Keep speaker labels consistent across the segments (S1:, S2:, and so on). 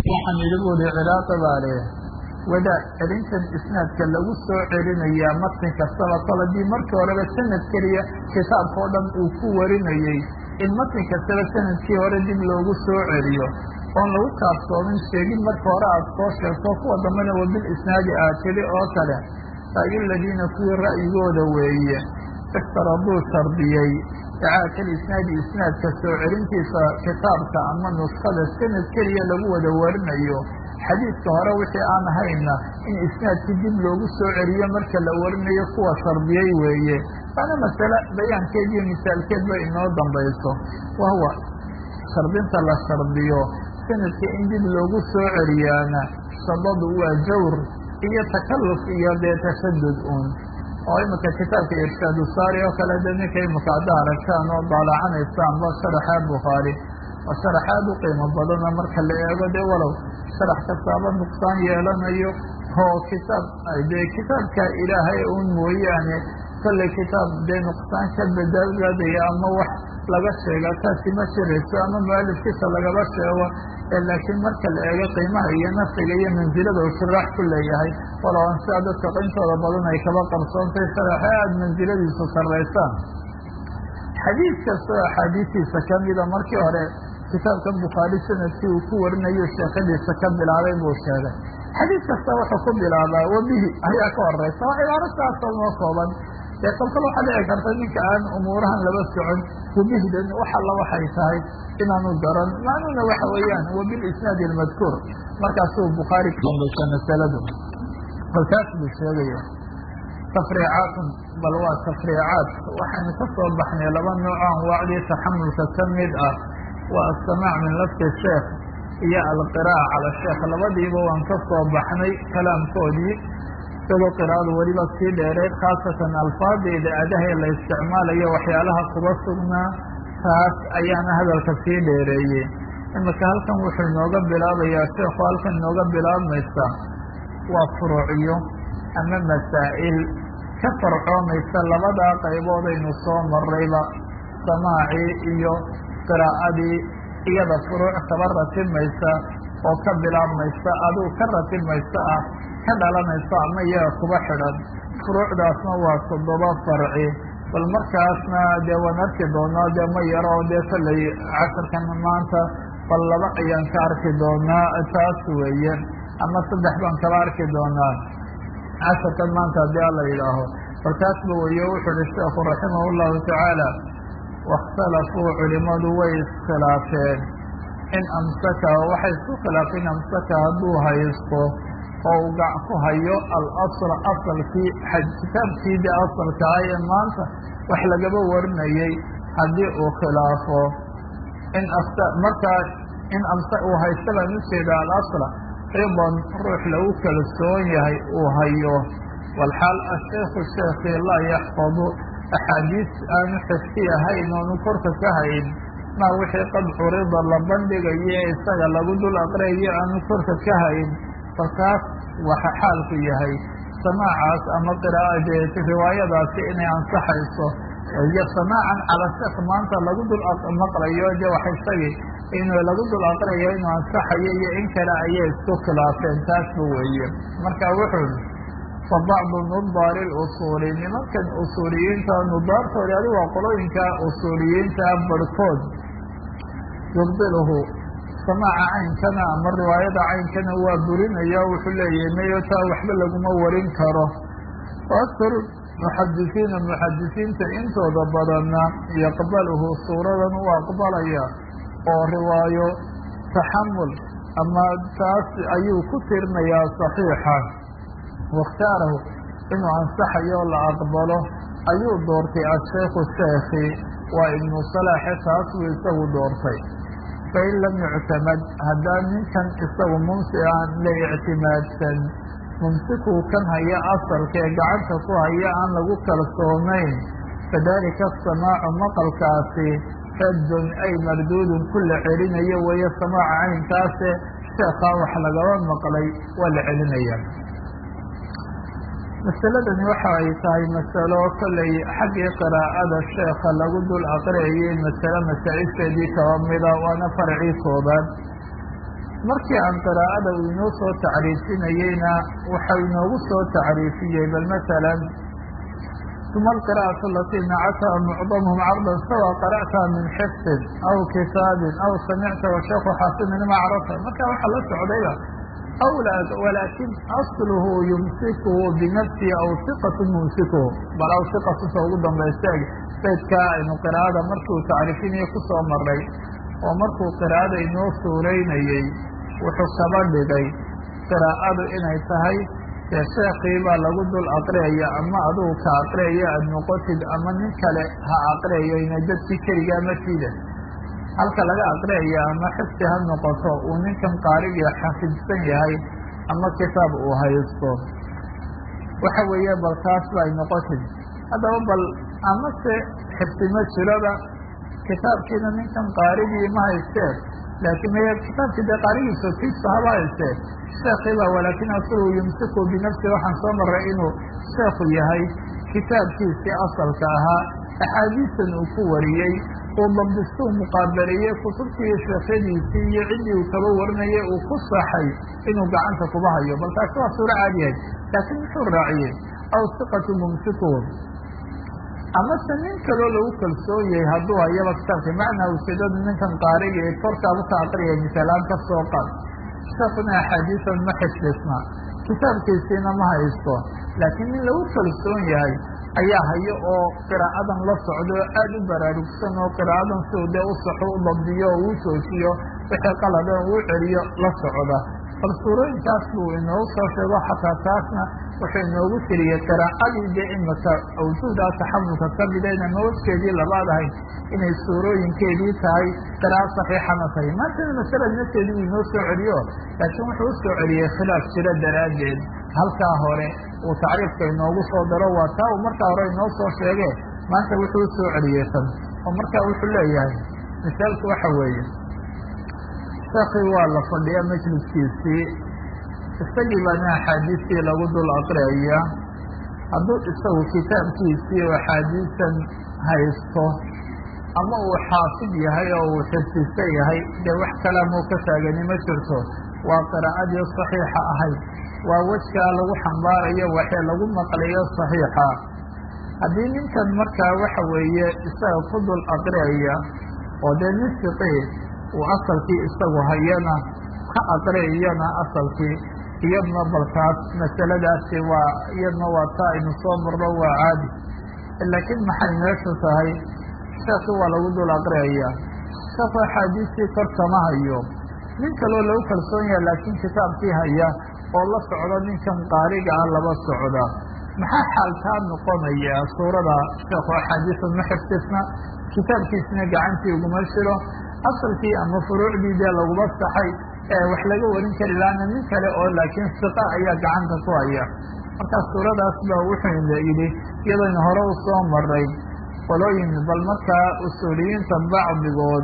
S1: waxaan idhi buuli ciraaqi baa leh wadaad celintan isnaadka lagu soo celinayaa matn kastaba kol haddii markii horeba sanad keliya kitaabka oo dhan uu ku warinayey in matn kastaba sanadkii hore dib loogu soo celiyo oon lagu kaaftoomin sheegin marka hore aada soo sheegto kuwa dambena wabil isnaadi aad tidhi oo kale ra'yu ladiina kuwii ra'yigooda weeye iftaraduu shardiyey icaadal isnaadi isnaadka soo celintiisa kitaabka ama nuskada sanad keliya lagu wada warinayo xadiidka hore wixii aan ahayna in isnaadkii dib loogu soo celiyo marka la warinayo kuwa shardiyey weeye waana masale bayaankeed iyo misaalkeed ba inoo dambayso wahuwa shardinta la shardiyo sanadka in dib loogu soo celiyaana sabadu waa jawr iyo takalluf iyo dee tashadud uun oo imika kitaabka irshaadu saari oo kale de ninka imika hadda aragtaan oo daalacanaysaanba sharaxa bukhaari oo sharaxaad u qiimo badana marka la eego dee walow sharax kastaaba nuqsaan yeelanayo oo kitaab dee kitaabka ilaahay uun mooyaane kolley kitaab dee nuqsaan ka bedeladaya ama wax laga sheega taasi ma jirayso ama mualifkiisa lagaba sheego laakiin marka la eego qiimaha iyo nafciga iyo mansilada uu shiraax ku leeyahay walow aan sidaa dadka qintooda badan ay kaba qarsoontay sharaxe aada mansiladiisu sarraysaan xadiid kastoo axaadiistiisa kamida markii hore kitaabkan bukhaari sanadkii uu ku warinayo sheekadiisa ka bilaabay buu sheegay xadiid kasta wuxuu ku bilaabaa wabihi ayaa ka horeysa waa cibaaro saasoo noo kooban dee kolkal waxaa dhici karta ninka aan umuurahan laba socon wabihdan wax alla waxay tahay inaanu garan macnuuna waxa weeyaan wabil isnaadi almadkuur markaasuu bukhaari kabaysa masaladu kolkaas buu sheegaya tafriicaatun bal waa tafriicaat waxaynu ka soo baxnay laba nooc anwaacdii taxamulka ka mid ah waa asamaac min lafti sheekh iyo alqiraa'a cala sheekh labadiiba waan ka soo baxnay kalaamkoodii isagoo qiraa'adu weliba sii dheereed khaasatan alfaadeeda adaha la isticmaalayo waxyaalaha kuba sugnaa taas ayaana hadalka sii dheereeyey imika halkan wuxuu inooga bilaabayaa sheekhu halkan inooga bilaabmaysa waa furuuciyo ama masaa'il ka farcoomaysa labadaa qayboodaynu soo marrayba samaacii iyo qiraa'adii iyada furuuc kaba ratibmaysa oo ka bilaabmaysa aduu ka ratibmaysa ah ka dhalanaysa ama iyaga kuba xidhan furuucdaasna waa toddoba farci bal markaasna dee waan arki doonaa dee ma yaro oo dee kolley casharkan maanta bal laba ayaan ka arki doonaa taas weeye ama saddex baan kala arki doonaa casharkan maanta haddii ala yidhaaho bal taasba weeye wuxuu uhi sheekhu raximah llahu tacaala waاkhtalafuu culimadu way iskhilaafeen in amsaka waxay isku khilaafeen amsaka hadduu haysto oo uu gac ku hayo alasl asalkii kitaabkii de asalka ah ee maanta wax lagaba warinayey haddii uu khilaafo in markaa in amsa uu haysta baan ujeeda alasla ridan ruux lagu kalsoon yahay uu hayo walxaal asheikhu sheekii laa yaxfadu axaadiis aanu xifti ahayn oonu korka ka hayn maa wixii qad curida la bandhigayo ee isaga lagu dul aqriyayo aanu korka ka hayn falkaas waxa xaalku yahay samaacaas ama qiraa'adeed riwaayadaasi inay ansaxayso iyo samaacan cala sheekh maanta lagu dul maqlayo de wax isagii inuu lagu dul aqriyayo inuu ansaxayo iyo in kale ayay isku khilaafeen taasba weeye marka wuxuu fa bacdu nudaari lusuuli nimankan usuuliyiinta nudaartoodi adi waa qolooyinka usuuliyiinta barhkood yubdiluhu samaaca caynkana ama riwaayada caynkana waa burinaya wuxuu leeyahay mayo taa waxba laguma warin karo aktaru muxadisiina muxadisiinta intooda badanna yaqbaluhu suuradan u aqbalaya oo riwaayo taxamul ama taas ayuu ku tirinayaa saxiixa wakhtaarahu inuu ansaxayo la aqbalo ayuu doortay asheikhu sheekhi waa ibnu salaaxe taas buu isagu doortay fain lam yuctamad haddaan ninkan isagu mumsi aan la ictimaadsan mumsikuu kan haya asalka ee gacanta ku haya aan lagu kalsoonayn fadalika asamaacu maqalkaasi raddun ay marduudun ku la celinayo weeye samaaca caynkaase sheekhaa wax lagaba maqlay waa la celinaya masaladani waxa ay tahay masalo kolley xaggii qiraa'ada sheekha lagu dul aqriyayay masale masaa-isheedii kaba mida waana farcii koobaad markii aan qiraa'ada uu inoo soo tacriifinayeyna waxau inoogu soo tacriifiyey bal masalan uma alqira'atu alatii nacataha mucdamuhum cardan sawa qara'taha min xifdin aw kitaabin aw samicta washeekhu xaasimin ma carabta marka waxaa la socdayba awlaad walaakin asluhu yumsikuhu binafsihi aw siqatu mumsikuhu bal aw siqatusa ugu dambaysta saydkaa aynu qiraa'ada markuu tacriifinayo kusoo maray oo markuu qiraa'ada inoo suuraynayey wuxuu kaba dhigay qiraa'adu inay tahay dee sheekii baa lagu dul aqriyaya ama adugu ka aqriyaya aada noqotid ama nin kale ha aqriyayo ina dadkii keligaa markiida halka laga aqriyaya ama xifdi ha noqoto uu ninkan qaarigii xafidsan yahay ama kitaab uu haysto waxa weeye bal taas bay noqotid haddaba bal amase xifdi ma jiroba kitaabkiina ninkan qaarigii ma haysteen laakiin maya kitaabkii dee qaarigiisa kiisa haba haystee sheekiiba walaakin asagu yumsiku binafsi waxaan soo maray inuu sheekhu yahay kitaabkiisii asalka ahaa axaadiistan uu ku wariyey uu dabdistuu muqaabaliyey kutubtii sheekhadiisii iyo ciddii uu kaba warinayay uu ku saxay inuu gacanta kuba hayo bal taasi waa suuro caadiyahay laakiin muxuu raaciyey aw siqatu mumsikuun amase nin kaloo lagu kalsoon yahay hadduu hayaba kitaabka macnaa ujeedadu ninkan qaariga ee korkaabu ka aqriyay misaalaan ka soo qaad sheekuna axaadiisan ma xifdisna kitaabkiisiina ma haysto laakiin nin lagu kalsoon yahay ayaa hayo oo qiraa'adan la socdo oo aada u baraarugsan oo qiraa'adan si uu dee u saxo u dabdiyo oo uu joojiyo wixii qaladan uu celiyo la socda bal suurooyinkaas buu inoogu soo sheego xataa taasna wuxuu inoogu tiriyey qiraa'adii dee imika awjuudaa taxamulka ka midayna mawaskeedii labaad ahayd inay suurooyinkeedii tahay qiraa'o saxiixana tahay maantana masalad nafteedii uu inoo soo celiyo laakiin wuxuu u soo celiyey khilaaf jiro daraaddeed halkaa hore uu tacriifka inoogu soo daro waa taa uu markaa hore inoo soo sheege maanta wuxuu u soo celiyey tan oo markaa wuxuu leeyahay misaalku waxa weeye sheekii waa la fadhiya majliskiisii isagii baana axaadiistii lagu dul aqriyaya hadduu isagu kitaabkiisii oo axaadiisan haysto ama uu xaafid yahay oo uu xifdisan yahay dee wax kalaamuu ka taagani ma jirto waa qiraa'adii saxiixa ahayd waa wejkaa lagu xambaarayo waxee lagu maqlayo saxiixa haddii ninkan markaa waxa weeye isaga ku dul aqriyaya oo dee nin fiqih uu asalkii isagu hayana ka aqriyayana asalkii iyadna balkaas masaladaasi waa iyadna waa taa aynu soo marno waa caadi laakiin maxay meeshu tahay sheekii waa lagu dul aqriyaya sheekhu axaadiistii kor kama hayo nin kaloo lagu kalsoon yaha laakiin kitaabkii haya oo la socda ninkan qaariga ah laba socda maxaa xaalkaa noqonaya suurada sheekhu axaadiisa ma xifdisna kitaabkiisina gacantii uguma jiro asalkii ama furuucdii dee laguma saxay wax laga warin kari laana nin kale oo laakiin siqa ayaa gacanta ku haya markaa suuradaas baa wuxuu yidhi iyadaynu hore u soo maray qolooyin bal markaa usuuliyiinta bacdigood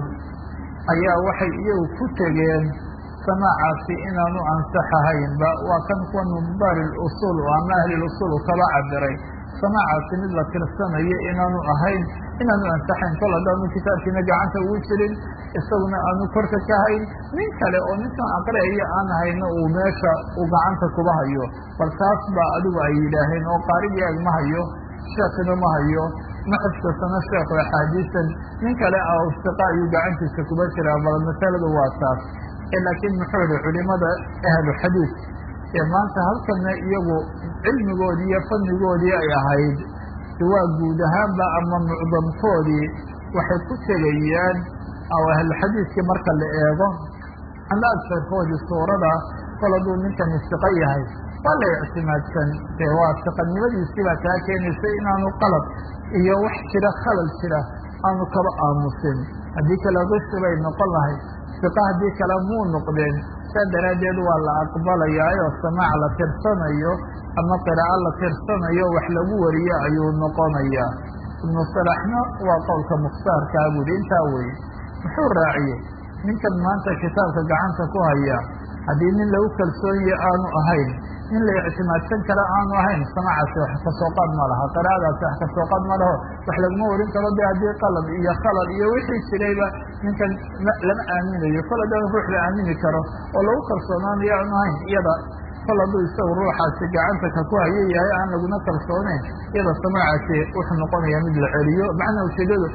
S1: ayaa waxay iyagu ku tegeen samaacaasi inaanu ansaxahaynba waa kan kuwa nubaari usuul ama ahlilusuul kaba cabiray samaacaasi mid la tirsanayo inaanu ahayn inaanu ansaxayn kol haddaanu kitaabkiina gacanta ugu jirin isaguna aanu korka ka hayn nin kale oo ninkan aqriayo aan hayno uu meesha uu gacanta kuba hayo bal taas baa adigu ay yidhaaheen oo qaarigii ag ma hayo sheekina ma hayo ma xifkasano sheekhu axaadiisan nin kale siqa ayuu gacantiisa kuba jiraa bal masaladu waa taas laakiin muxuu yihi culimada ahlu xadiid ee maanta halkana iyagu cilmigoodii iyo fannigoodii ay ahayd waa guud ahaanba ama mucdamkoodii waxay ku tegayaan oo ahluxadiidkii marka la eego ama agtarkoodii suurada kol hadduu ninkani siqo yahay waa la ictimaadsan dee waa siqanimadiisii baa kaa keenaysa inaanu qalab iyo wax jira khalal jira aanu kaba aamusin haddii kale rushi bay noqon lahayd siqa haddii kale muu noqdeen saa daraaddeed waa la aqbalayaayoo samaac la tirsanayo ama qiraa'o la tirsanayo wax lagu wariyo ayuu noqonayaa ibnu salaxna waa qowlka mukhtaarkaa buuhi intaa weye muxuu raaciyey ninkan maanta kitaabka gacanta ku haya haddii nin lagu kalsoonye aanu ahayn in la ictimaadsan karo aanu ahayn samaacaasi wax kasoo qaad ma laha qiraa'adaasi wax kasoo qaad ma laho wax laguma warin karo de haddii qalad iyo khalad iyo wixii jirayba ninkan lama aaminayo kol haddaan ruux la aamini karo oo lagu kalsoonaanayo aanu ahayn iyada kol hadduu isagu ruuxaasi gacanta ka ku hayo yahay aan laguna kalsooneyn iyada samaacaasi wuxuu noqonaya mid la celiyo macnaa ujeedadu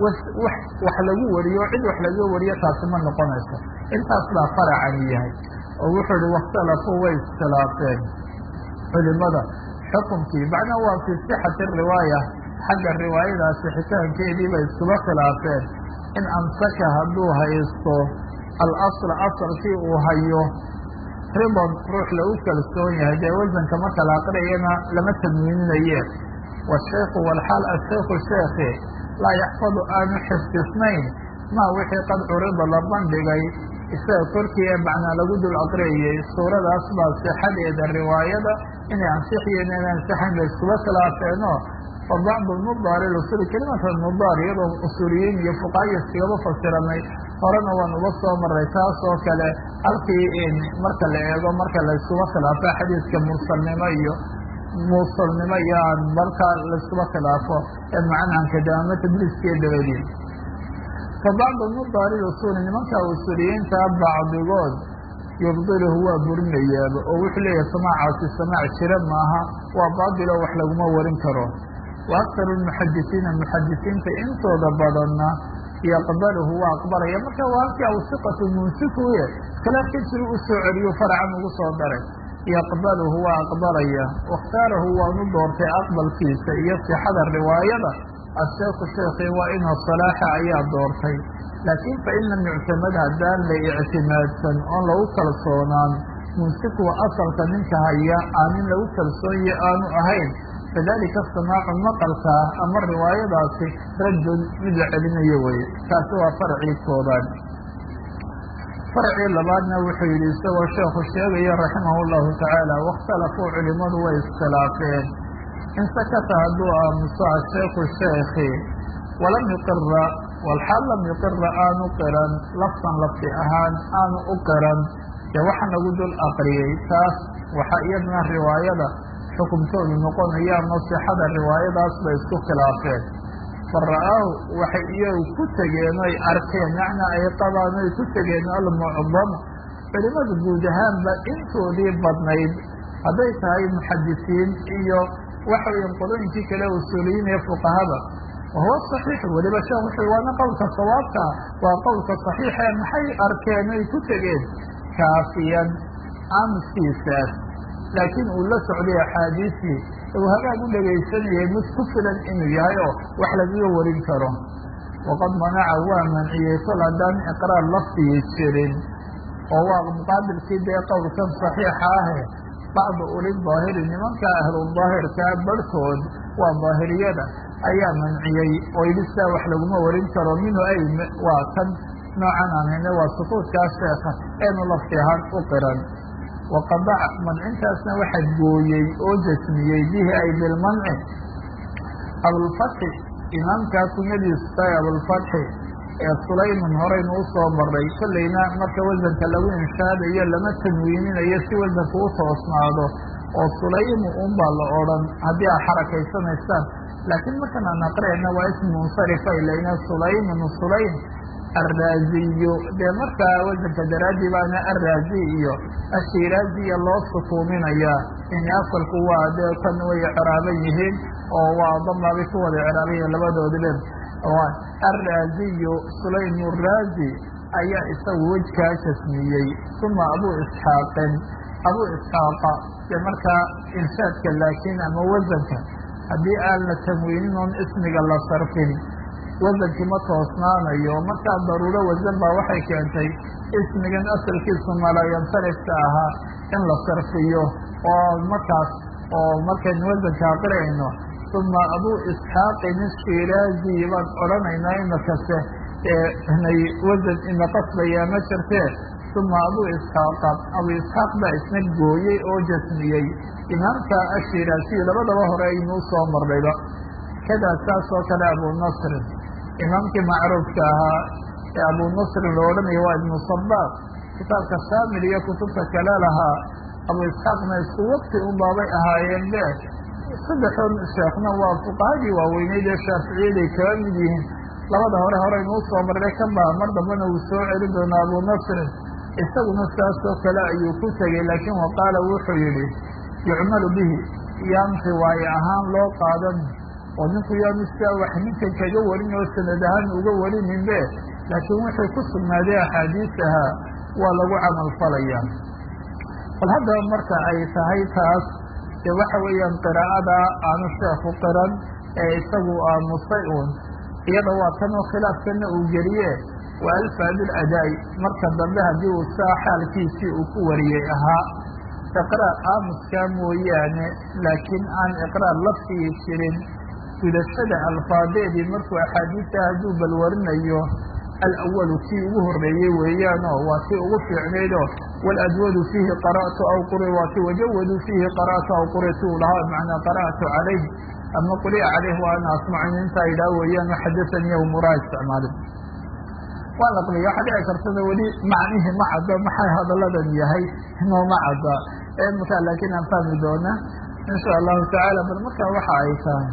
S1: wax lagu wariyo cid wax laga wariyo taasi ma noqonayso intaas baa faracani yahay oo wuxuu ihi wakhtalafuu way iskhilaafeen culimada xukunkii macnaa waa fii sixati riwaaya xagga riwaayadaasi xitaankeedii bay iskuba khilaafeen in amsaka hadduu haysto alasla asalkii uu hayo riban ruux lagu kalsoon yahay dee wasanka marka la aqriyana lama tadmiininaye washaykhu walxaal ashaykhu sheekhi laa yaxfadu aanu xifdisnayn maa wixii qad curida la bandhigay isaga korkii ee macnaa lagu dul aqriyayey suuradaas baa sixadeeda riwaayada inay ansixiyen inay ansixayn bay iskuba khilaafeenoo fa bacdu mudaari usuli kelimata mudaar iyadoo usuuliyiin iyo fuqaaya iskagaba fasiranay horena waan uga soo maray taas oo kale halkii marka la eego marka layskuba khilaafo xadiidka mursalnimo iyo muusalnimo iyo aan marka layskuba khilaafo ee macnahanka daama tadliiskiiyo dabadiin fa bacdu mudaari usuli nimanka usuuliyiinta bacdigood yubdiluhu waa burinayaaba oo wuxuu leeyahay samaacaasi samaac jira maaha waa baadilo wax laguma warin karo wa aktaru lmuxadisiina muxadisiinta intooda badanna yaqbaluhu waa aqbalaya marka waa halkii awsiqatu munsifuye khilaafkiisii u soo celiyo faracan ugu soo daray yaqbaluhu waa aqbalaya wakhtaarahu waanu doortay aqbalkiisa iyo sixada riwaayada asheekhu sheekhi waa inuu salaaxa ayaa doortay laakiin fa in lam yuctamad haddaan la ictimaadsan oon lagu kalsoonaan munsifuhu asalka ninka haya aanin lagu kalsoonye aanu ahayn fadalika samaacu maqalkaa ama riwaayadaasi raddun mid la celinayo weye taasi waa farcii koobaad farcii labaadna wuxuu yidhi isagoo sheekhu sheegaya raximahu llahu tacaala wakhtalafuu culimadu way iskhilaafeen in sakata hadduu aamuso asheekhu sheekhi walam yuqira walxaal lam yuqira aanu qiran laftan lafti ahaan aanu u qiran dee waxa nagu dul aqriyey taas waxaa iyadna riwaayada xukunkoodu noqonaya ama sixada riwaayadaas bay isku khilaafeen fa ra'aahu waxay iyagu ku tegeen oy arkeen macnaa ay qabaan oy ku tegeen almucdam culimadu guud ahaanba intoodii badnayd hadday tahay muxadisiin iyo waxa weya qolooyinkii kale usuuliyiin ee fuqahada wahuwa saxiix weliba sheekh wuxuu waana qowlka sawaabka waa qowlka saxiixe maxay arkeen oy ku tegeen kaafiyan aamuskiisaas laakiin uu la socday axaadiisii uu hagaag u dhegaysanayay mid ku filan inuu yahay oo wax lagaga warin karo waqad manaca waa manciyey kol haddaan iqraar lafdigii jirin oo waa muqaabilkii dee qowlkan saxiixa ahe bacdu uli daahiri nimanka ahludaahirkaa barhkood waa daahiriyada ayaa manciyey oo yidhi sidaa wax laguma warin karo minhu ay waa kan noocan aan hayne waa sukuudkaa sheekha eenu lafti ahaan u qiran waqadac mancintaasna waxa gooyey oo jasmiyey bihi ay bilmanci abulfatxi imaamkaa kunyadiisu tahay abulfatxi ee sulayman horeynu u soo maray kollayna marka wasanka lagu inshaadayo lama tanwiininayo si wasanku u toosnaado oo sulaymu unbaa la odhan haddii aad xarakaysanaysaan laakiin markan aan aqriyayna waa ismu munsarifa ilayna sulaymun sulaym arraaziyo dee markaa wasanka daraadii baana arraazi iyo ashiraaziya loo sukuuminayaa in asalku waa dee kan way ciraaban yihiin oo waa damaabay ku wada ciraaban yihiin labadoodibe arraaziyo sulaym raazi ayaa isagu wejkaa jasmiyey uma abu isxaaqin abu isxaaqa dee markaa inshaadka laakiin ama wasanka haddii aan la tamwiinin oon ismiga la sarfin wasankii ma toosnaanayo markaa daruuro wasan baa waxay keentay ismigan asalkiisu malayansarifka ahaa in la sarfiyo oo markaas oo markaynu wasanka aqriyayno uma abu isxaaqin ishiraazi baan odhanaynaa imakase nay wasan ina qasbayaa ma jirtee uma abu isxaaqa abu isxaaq baa isna gooyey oo jasmiyey imaamka ashiraaziy labadaba hore aynuu soo marnayba kadaa saas oo kale abu nasrin imaamkii macruufka ahaa ee abu nasrin lo odhanayo waa ibnu sabaaq kitaabka shaamil iyo kutubta kale lahaa abu isxaaqna isku waqti un baabay ahaayeen be saddexood sheekhna waa fuqahadii waaweyneyd ee shaaficiyaday kaga mid yihiin labada hore horeynuu soo marray kan baa mar dambena uu soo celin doonaa abu nasrin isaguna saasoo kale ayuu ku tegey laakiin wa qaala wuxuu yidhi yucmalu bihi yaan riwaaye ahaan loo qaadan oo ninku yaanu sidaa wax ninkan kaga warin oo sanad ahaan uga warininbe laakiin wixii ku sugnaaday axaadiis ahaa waa lagu camal falaya bal haddaba marka ay tahay taas dee waxa weeyaan qiraa'ada aanu sheekhu qiran ee isagu aamusay uun iyada waa kanoo khilaafkana uu geliye waa alfaadul adaa'i marka dambe haddii uu saa xaalkiisii uu ku wariyey ahaa iqraar aamuskaa mooyaane laakiin aan iqraar laftigii jirin gudashada alfaadeedii markuu axaadiista hadduu balwarinayo alawalu kii ugu horreeyey weeyaanoo waa kii ugu fiicnaydoo waladwadu fiihi qara'tu aw quri waa kii wajawadu fiihi qara'tu aw quritu u lahaa macnaa qara'tu calayh ama quri'a calayh wa ana asmacu intaa idhaa weeyaan xadasanii aw muraa isticmaalin waa naqliya waxaa dhici kartada weli macnihii ma cadda maxay hadalladan yahay nooma cadda markaa laakiin aan fahmi doona insha allahu tacaala bal markaa waxa ay tahay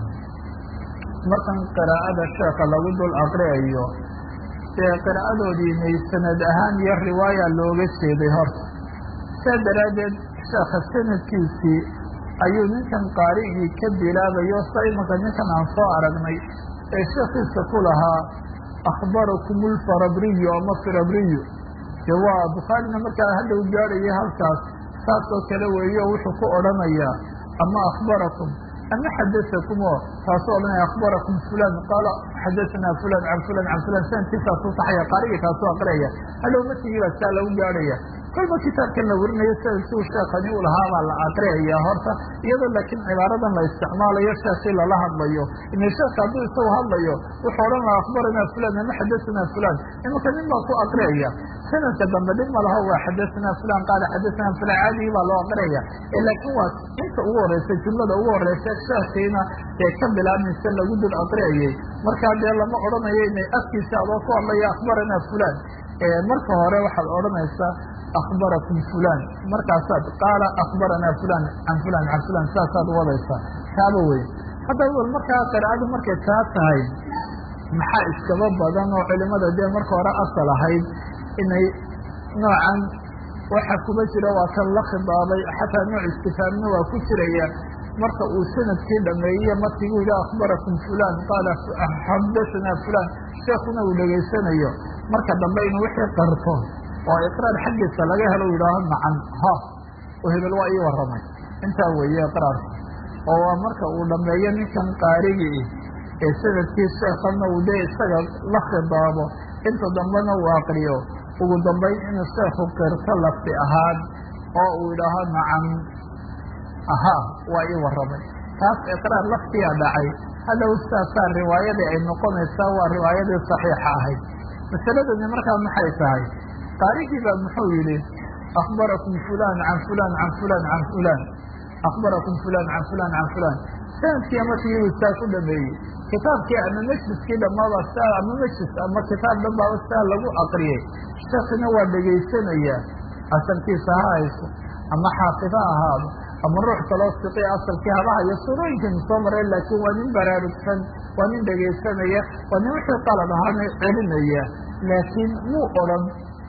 S1: markan qiraa'ada sheeka lagu dul aqriayo dee qiraa'adoodiinay sanad ahaan iyo riwaaya looga jeeday horta saa daraaddeed sheekha sanadkiisii ayuu ninkan qaarigii ka bilaabayo sa imanka ninkan aan soo aragnay ee sheekiisa ku lahaa akhbarakum ulfarabriyu ama firabriyu dee waa bukhaarina markaa hadda u gaadhayay halkaas saasoo kale weeyo wuxuu ku odhanayaa ama akhbarakum ama xadaakum oo taasoo odhanaya akhbarakum fulan qaala xadaanaa fulan can fulan can fulan sanadkiisaasuu saxaya qaarigii kaasuu aqriyaya hadhow matigii baa saa lagu gaadhaya kolba kitaabkan la warinayo sanadkuu sheekani u lahaa baa la aqriyayaa horta iyadoo laakiin cibaaradan la isticmaalayo sheekii lala hadlayo ina sheeka hadduu isagu hadlayo wuxuu odhan lahaa akhbaranaa fulan ama xadaanaa fulan imanka nin baa ku aqriyaya sanadka dambe dhib ma laho waa xadaanaa fulan qaala xadaanaa fulan caadigii baa loo aqriyaya laakiin waa inta ugu horeysa jumlada ugu horeysa sheekiina ee ka bilaabmaysa lagu dul aqriyayay markaa dee lama odhanayo inay afkiisa adoo ku hadlaya akhbaranaa fulan marka hore waxaad odhanaysaa akhbarakum fulan markaasaad qaala akhbaranaa fulan can fulan can fulan saasaad wadaysaa taaba wey haddaba bal markaa qiraa'adu markay taa tahay maxaa iskaba badan oo culimada dee marka hore asal ahayd inay noocan waxa kuma jira waa kan la khidaabay xataa nooc istifaamna waa ku jiraya marka uu sanadkii dhameeye markigu yidhi akhbarakum fulan qaala xadasanaa fulan sheekuna uu dhegaysanayo marka dambe inuu wixii qarto oo iqraar xaggiisa laga helo yidhaaho nacan ha oo hebel waa ii warramay intaa weeye iqraarka oo waa marka uu dhameeyo ninkan qaarigii ee sanadkii sheekana uu dee isaga la khidaabo inta dambena uu aqriyo ugu dambayn inuu sheekhu qirto lafti ahaan oo uu yidhaaho nacan ahaa waa ii warramay taas iqraar laftiyaa dhacay hadhow saasaa riwaayadii ay noqonaysaa waa riwaayadii saxiixa ahayd masaladani markaa maxay tahay qaarigii baa muxuu yidhi akhbarakum fulan can fulan can fulan can fulan akhbarakum fulan can fulan can fulan sanadkii markii saa ku dhameeyey kitaabkii ama majliskii dhammaaba saa ama majlis ama kitaab dhanbaaba saa lagu aqriyey sheekina waa dhegaysanayaa asalkiisa ha hayso ama xaafid ha ahaado ama ruux kaloo siqi asalkii habaha iyo surooyinkaynu soo mareen laakiin waa nin baraarugsan waa nin dhegaysanaya waa nin wixii qalad ahaana celinaya laakiin muu odhan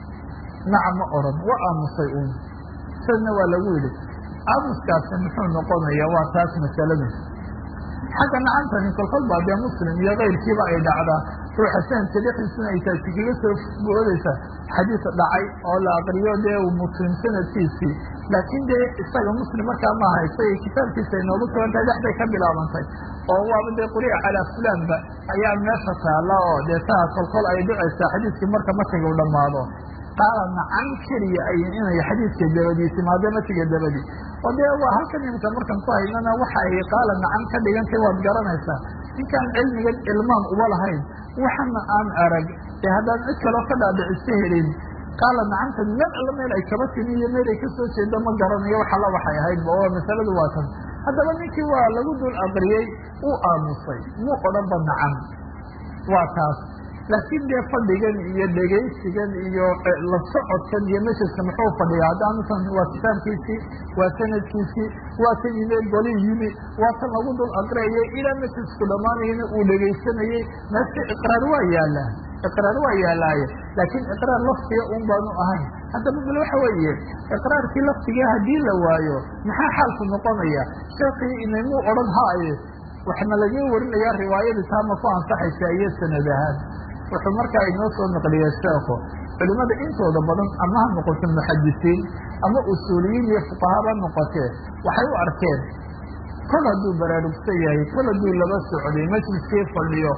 S1: naca ma odhan waa aamusay uun sadna waa lagu yidhi aamuskaasi muxuu noqonaya waa taas masalada xagga nacantani kolkol baa dee muslim iyo kayrkiiba ay dhacdaa ruuxa sanadka dhexdiisuna ay taasi kaga soo boodaysa xadiis dhacay oo la aqriyo dee uu muslim sanadkiisii laakiin dee isaga muslim markaa ma haysa iyo kitaabkiisa ay noogu sugan tahay dhexday ka bilaabantay oo waaba dee quri'a calaa fulanba ayaa meesha taalla oo dee taa kolkol ay dhicaysaa xadiiskii marka matiga u dhammaado qaala nacan keliya ay inay xadiidka dabadii timaado matiga dabadii oo dee waa halkan imika markan ku haynana waxa ay qaala nacan ka dhigantay waad garanaysaa ninkaan cilmigan ilmaan uba lahayn waxana aan arag ee haddaan cid kaloo ka dhaadhiciso helin qaala nacanta meel alla meel ay kaba timi iyo meel ay kasoo jeedo ma garanayo wax alla waxay ahaydba oo masaladu waa tan haddaba ninkii waa lagu dul aqriyey uu aamusay muu odhanba nacan waa taas laakiin dee fadhigan iyo dhegaysigan iyo la socodkan iyo majliska muxuu fadhiya haddaanusan waa kitaabkiisii waa sanadkiisii waa kan yimi goli yimi waa kan lagu dul aqriyayay ilaa majlisku dhammaanayana uu dhegaysanayey meesha iqraar waa yaalaa iqraar waa yaalaaye laakiin iqraar laftiga un baanu ahayn haddaba bal waxa weeye iqraarkii laftiga haddii la waayo maxaa xaalku noqonaya sheekii inaymuu odhan haaye waxna laga warinayaa riwaayadii taama ku ansaxaysa iyo sanad ahaan wuxuu markaa inoo soo naqliya sheekhu culimada intooda badan ama ha noqoto muxadisiin ama usuuliyiin iyo fuqahaba noqotee waxay u arkeen kol hadduu baraarugsan yahay kol hadduu laba socday majliskii fadhiyo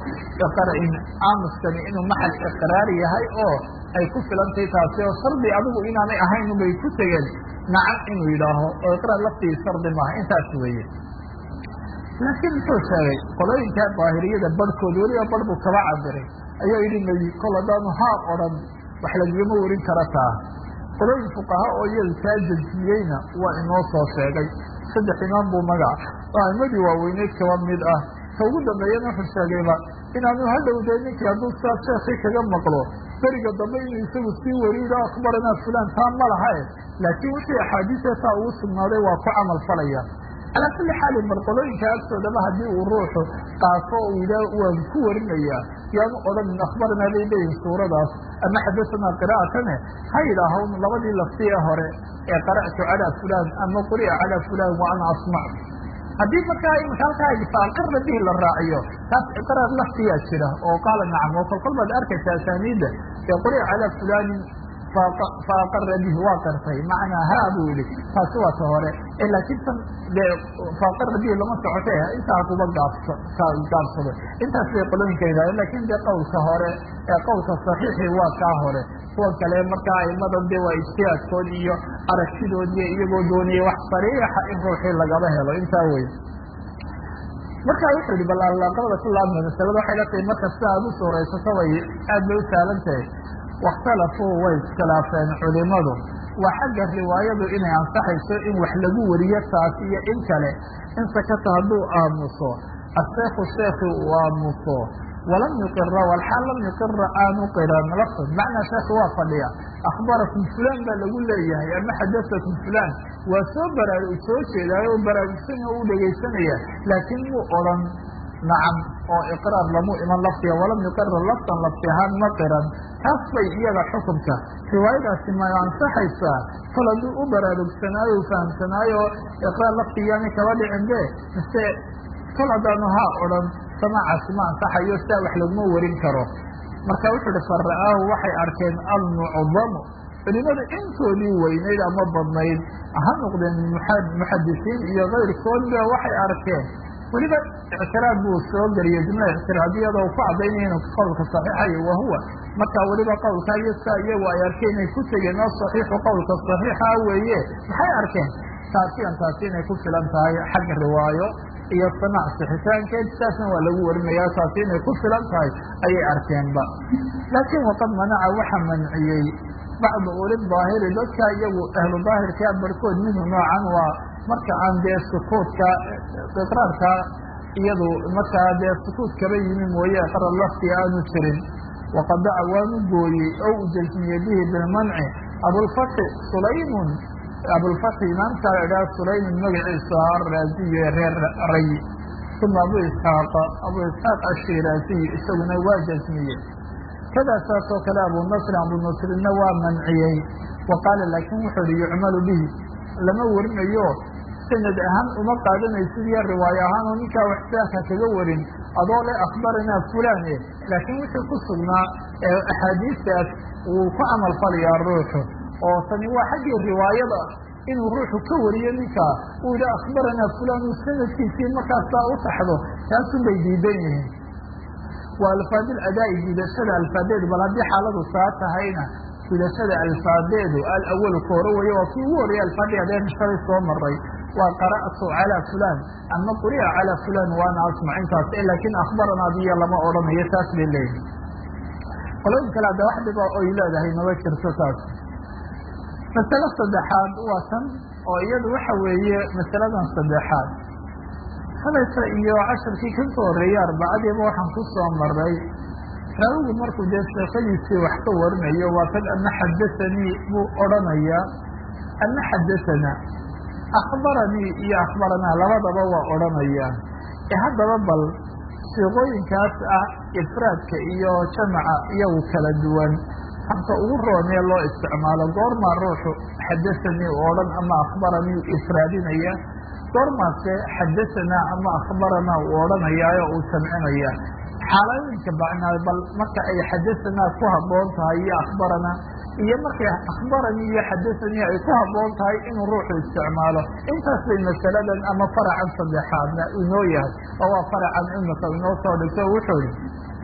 S1: aamuskani inuu maxal iqraar yahay oo ay ku filantay taasi oo shardi adigu inaanay ahayn ubay ku tegeen nacam inuu yidhaaho oo iqraar laftii shardi maaha intaas weeye laakiin muxuu sheegay qolooyinkaa daahiriyada barhkood weliba bar buu kaba cabiray ayaa yidhi may kol haddaanu haa odhan wax lagagama warin kara taa qolooyin fuqaha oo iyadu taa jejmiyeyna waa inoo soo sheegay saddex imaam buu magac aimadii waaweyneyd kaba mid ah ka ugu dambeeyana wuxuu sheegayba inaanu hadhowday ninkii hadduu saa sheekii kaga maqlo beriga dambe inuu isagu sii wariyo akbaranaa fulan taa ma lahae laakiin wixii axaadiisa taa ugu sugnaaday waa ku camal falaya calaa kulli xaalin bal qolooyinka agtoodaba haddii uu ruuxu qaato uu yidhaah waan ku warinayaa yaanu odhanin akhbaranaa bay leeyihin suuradaas ama xadasanaa qira'atane ha yidhaahawn labadii laftiye hore ee qara'tu calaa fulan ama quri'a calaa fulan wa ana asmac haddii markaa imika halkaa faaqarna bihi la raaciyo taas iqraar laftiyaa jira oo qaala nacam oo kolkol baad arkaysa asaaniidda ee quri'a calaa fulanin faaqara bihi waa qartay macnaa haa buu yihi taasi waa ta hore laakiin tan dee faaqara bihi lama socote intaa kuba gaabso gaabsado intaas bay qolooyinka yidhahdeen lakin dee qowlka hore ee qowlka saxiixi waa kaa hore kuwa kale markaa aimadan de waa ijtihaadkood iyo aragtidood iyo iyagoo dooniyay wax sariixa in ruuxii lagaba helo intaa wey markaa wuxuu yihi bal alaaqadada ku laabma masalada waxay la tahay marka sida aad u suuraysato way aad bay u saalan tahay wakhtalafuu way iskhilaafeen culimadu waa xagga riwaayadu inay ansaxayso in wax lagu wariyo taas iyo in kale in sakata hadduu aamuso asheekhu sheekhi uu aamuso walam yuqira walxaal lam yuqira aanu qiran lafd macnaa sheekhi waa fadhiya akhbarakum fulan baa lagu leeyahay ama xadasakum fulan waa soo baraa soo jeedaayo o baraarugsan u dhegaysanaya laakiin muu odhan nacam oo iqraar lamu iman laftiga walam yuqira laftan lafti ahaan ma qiran taas bay iyada xukunka riwaayadaasi ma ansaxaysaa kol hadduu u baraarugsanaayo u fahamsanaayo iqraar laftigaani kaba dhicin be mise kol haddaanu haa odhan samaacaasi ma ansaxayo sidaa wax laguma warin karo marka wuxuu uhi fara'aahu waxay arkeen almucdamu culimada intoodii weynayd ama badnayd ha noqdeen muxadisiin iyo kayrkoodba waxay arkeen weliba ictiraad buu soo geliyey jumla ictiraadiyada u ku cadaynaya inuu qowlka saxiixayo wahuwa marka weliba qowlka iyo saa iyagu ay arkeen inay ku tegeen oo saxiixu qowlka saxiixa weeye maxay arkeen taasiyan taasi inay ku filan tahay xagga riwaayo iyo sanac sixitaankeed sidaasna waa lagu warinaya taasi inay ku filan tahay ayay arkeenba laakiin waqad manaca waxa manciyey bacdu uli daahiri dadka iyagu ahlu daahirkaa barhkood minhu noocan waa marka aan dee sukuudka iqraarka iyadu markaa dee sukuud kaba yimi mooye qarar lafti aanu jirin waqad daca waanu gooyey oo u jasmiyey bihi bilmanci abulfatxi sulaymun abulfatxi imaamka la idhaha sulaymun magaciisu ahaa araaziyo ee reer ray uma abu isxaaqa abu isxaaq ashiraaziy isaguna waa jasmiyey kadaa saas oo kale abu nasri abu nasrina waa manciyey wa qaala laakin wuxuu ihi yucmalu bihi lama warinayo sanad ahaan uma qaadanaysid iyo riwaayo ahaan oo ninkaa waxsaaka kaga warin adoo le akhbaranaa fulane laakiin wixii ku sugnaa ee axaadiistaas wuu ku camal falayaa ruuxu oo tani waa xaggii riwaayada inuu ruuxu ka wariyo ninkaa uu yidhi akhbaranaa fulan uu sanadkiisii markaasaa u taxdo taasun bay diidan yihiin waa alfaadil adaa'i gudashada alfaadeedu bal haddii xaaladu saa tahayna gudashada alfaadeedu alawalu ka hore weeye waa kii ugu horreeyay alfaadii adeen shalay soo maray waa qara'tu calaa fulan ama quri'a calaa fulan waana asmac intaas laakiin akhbaranaa biyo lama odhanayo taas bay leeyihin qolooyin kale hadda wax dhiba oy leedahay maba jirto taas masalo saddexaad waa tan oo iyadu waxa weeye masaladan saddexaad halayta iyo casharkii ka soo horreeyey arbacadiiba waxaan ku soo maray raawigu markuu dee sheekadiisii wax ka warinayo waa tan ana xadahanii buu odhanayaa ana xadahanaa akhbaranii iyo akhbaranaa labadaba waa odhanayaan ee haddaba bal siiqooyinkaas ah ifraadka iyo jamaca iyagu kala duwan habka ugu roonee loo isticmaalo goormaa ruuxu xadahanii u odhan ama akhbaranii ifraadinaya goormaase xadahanaa ama akhbaranaa uu odhanayaayo uu jamcinaya xaalooyinka bacnaa bal marka ay xadahanaa ku habboon tahay iyo akhbaranaa iyo markay akhbaranii iyo xadahanii ay ku habboon tahay inuu ruuxu isticmaalo intaas bay masaladan ama faracan saddexaadna inoo yahay oo waa faracan imika inoo soo dhigto wuxuu yihi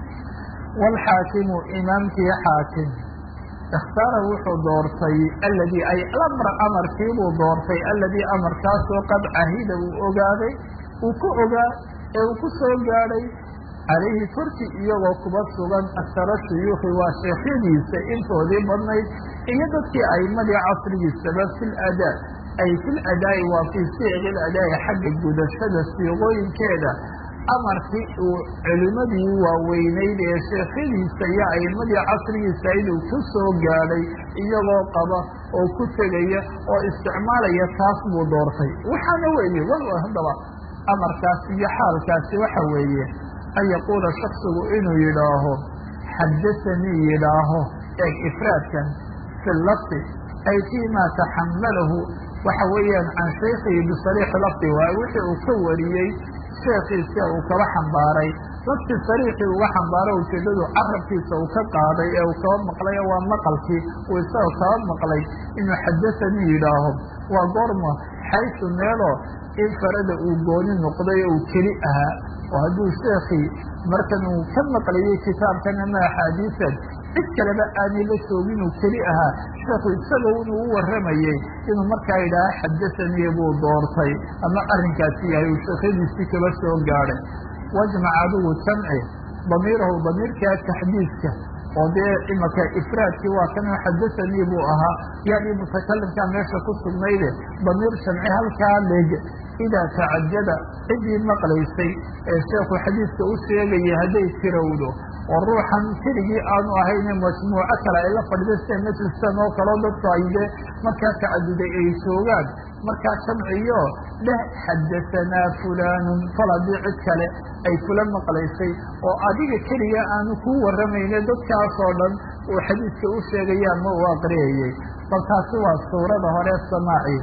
S1: waalxaakimu imaamkii xaakim ikhtaara wuxuu doortay aladii ay amr amarkiibuu doortay aladii amarkaasoo qad cahida uu ogaaday uu ku ogaa ee uu ku soo gaadhay calayhi korki iyagoo kuba sugan aktara shuyuukhi waa sheekhyadiisa intoodii badnayd iyo dadkii aimadii casrigiisaba fi ladaa ay fi ladaa'i waa fii siiqi ladaa'i xagga gudashada siiqooyinkeeda amarkii uu culimadii waaweynayd ee sheekhyadiisa iyo aimadii casrigiisa inuu ku soo gaadhay iyagoo qaba oo ku tegaya oo isticmaalaya taas buu doortay waxaana weeye wal haddaba amarkaasi iyo xaalkaasi waxa weeye an yaquula shaksigu inuu yidhaaho xadahanii yidhaaho eeg ifraadkan fi lafdi ay fii ma taxamalahu waxa weeyaan can shaykhihi bisariixi lafdi waaye wixii uu ka wariyey sheekhiisa uu kaba xambaaray lafti sariixii uga xambaaro ujeedadu carabkiisa uu ka qaaday ee uu kaba maqlay waa maqalkii uu isagoo kaba maqlay inuu xadahanii yidhaaho waa goorma xaysu meeloo in farada uu gooni noqday oo uu keli ahaa oo hadduu sheekii markan uu ka maqlayay kitaabkan ama axaadiisan cid kaleba aanay la joogin uu keli ahaa sheekhu isaga inuu u warramayey inuu markaa yidhaaha xadahanii buu doortay ama arrinkaasi yahay uu sheekhadiisii kaba soo gaadhay wajmac adigu jamci damiirahu damiirkaa taxdiiska oo dee imaka ifraadkii waa kan xadahanii buu ahaa yani mutakalimkaa meesha ku sugnayde damiir jamci halkaa leg idaa tacajada ciddii maqlaysay ee sheekhu xadiiska u sheegaya hadday tirowdo oo ruuxan keligii aanu ahayne majmuuco kale ay la fadhida sida majliskan oo kaleo dadku ay dee markaa tacaduday ay joogaan markaa jamciyo dheh xadahanaa fulaanun fal haddii cid kale ay kula maqlaysay oo adiga keliga aanu kuu warramayne dadkaasoo dhan uu xadiiska u sheegaya ama uu aqriyayay bal taasi waa suurada hore samaaci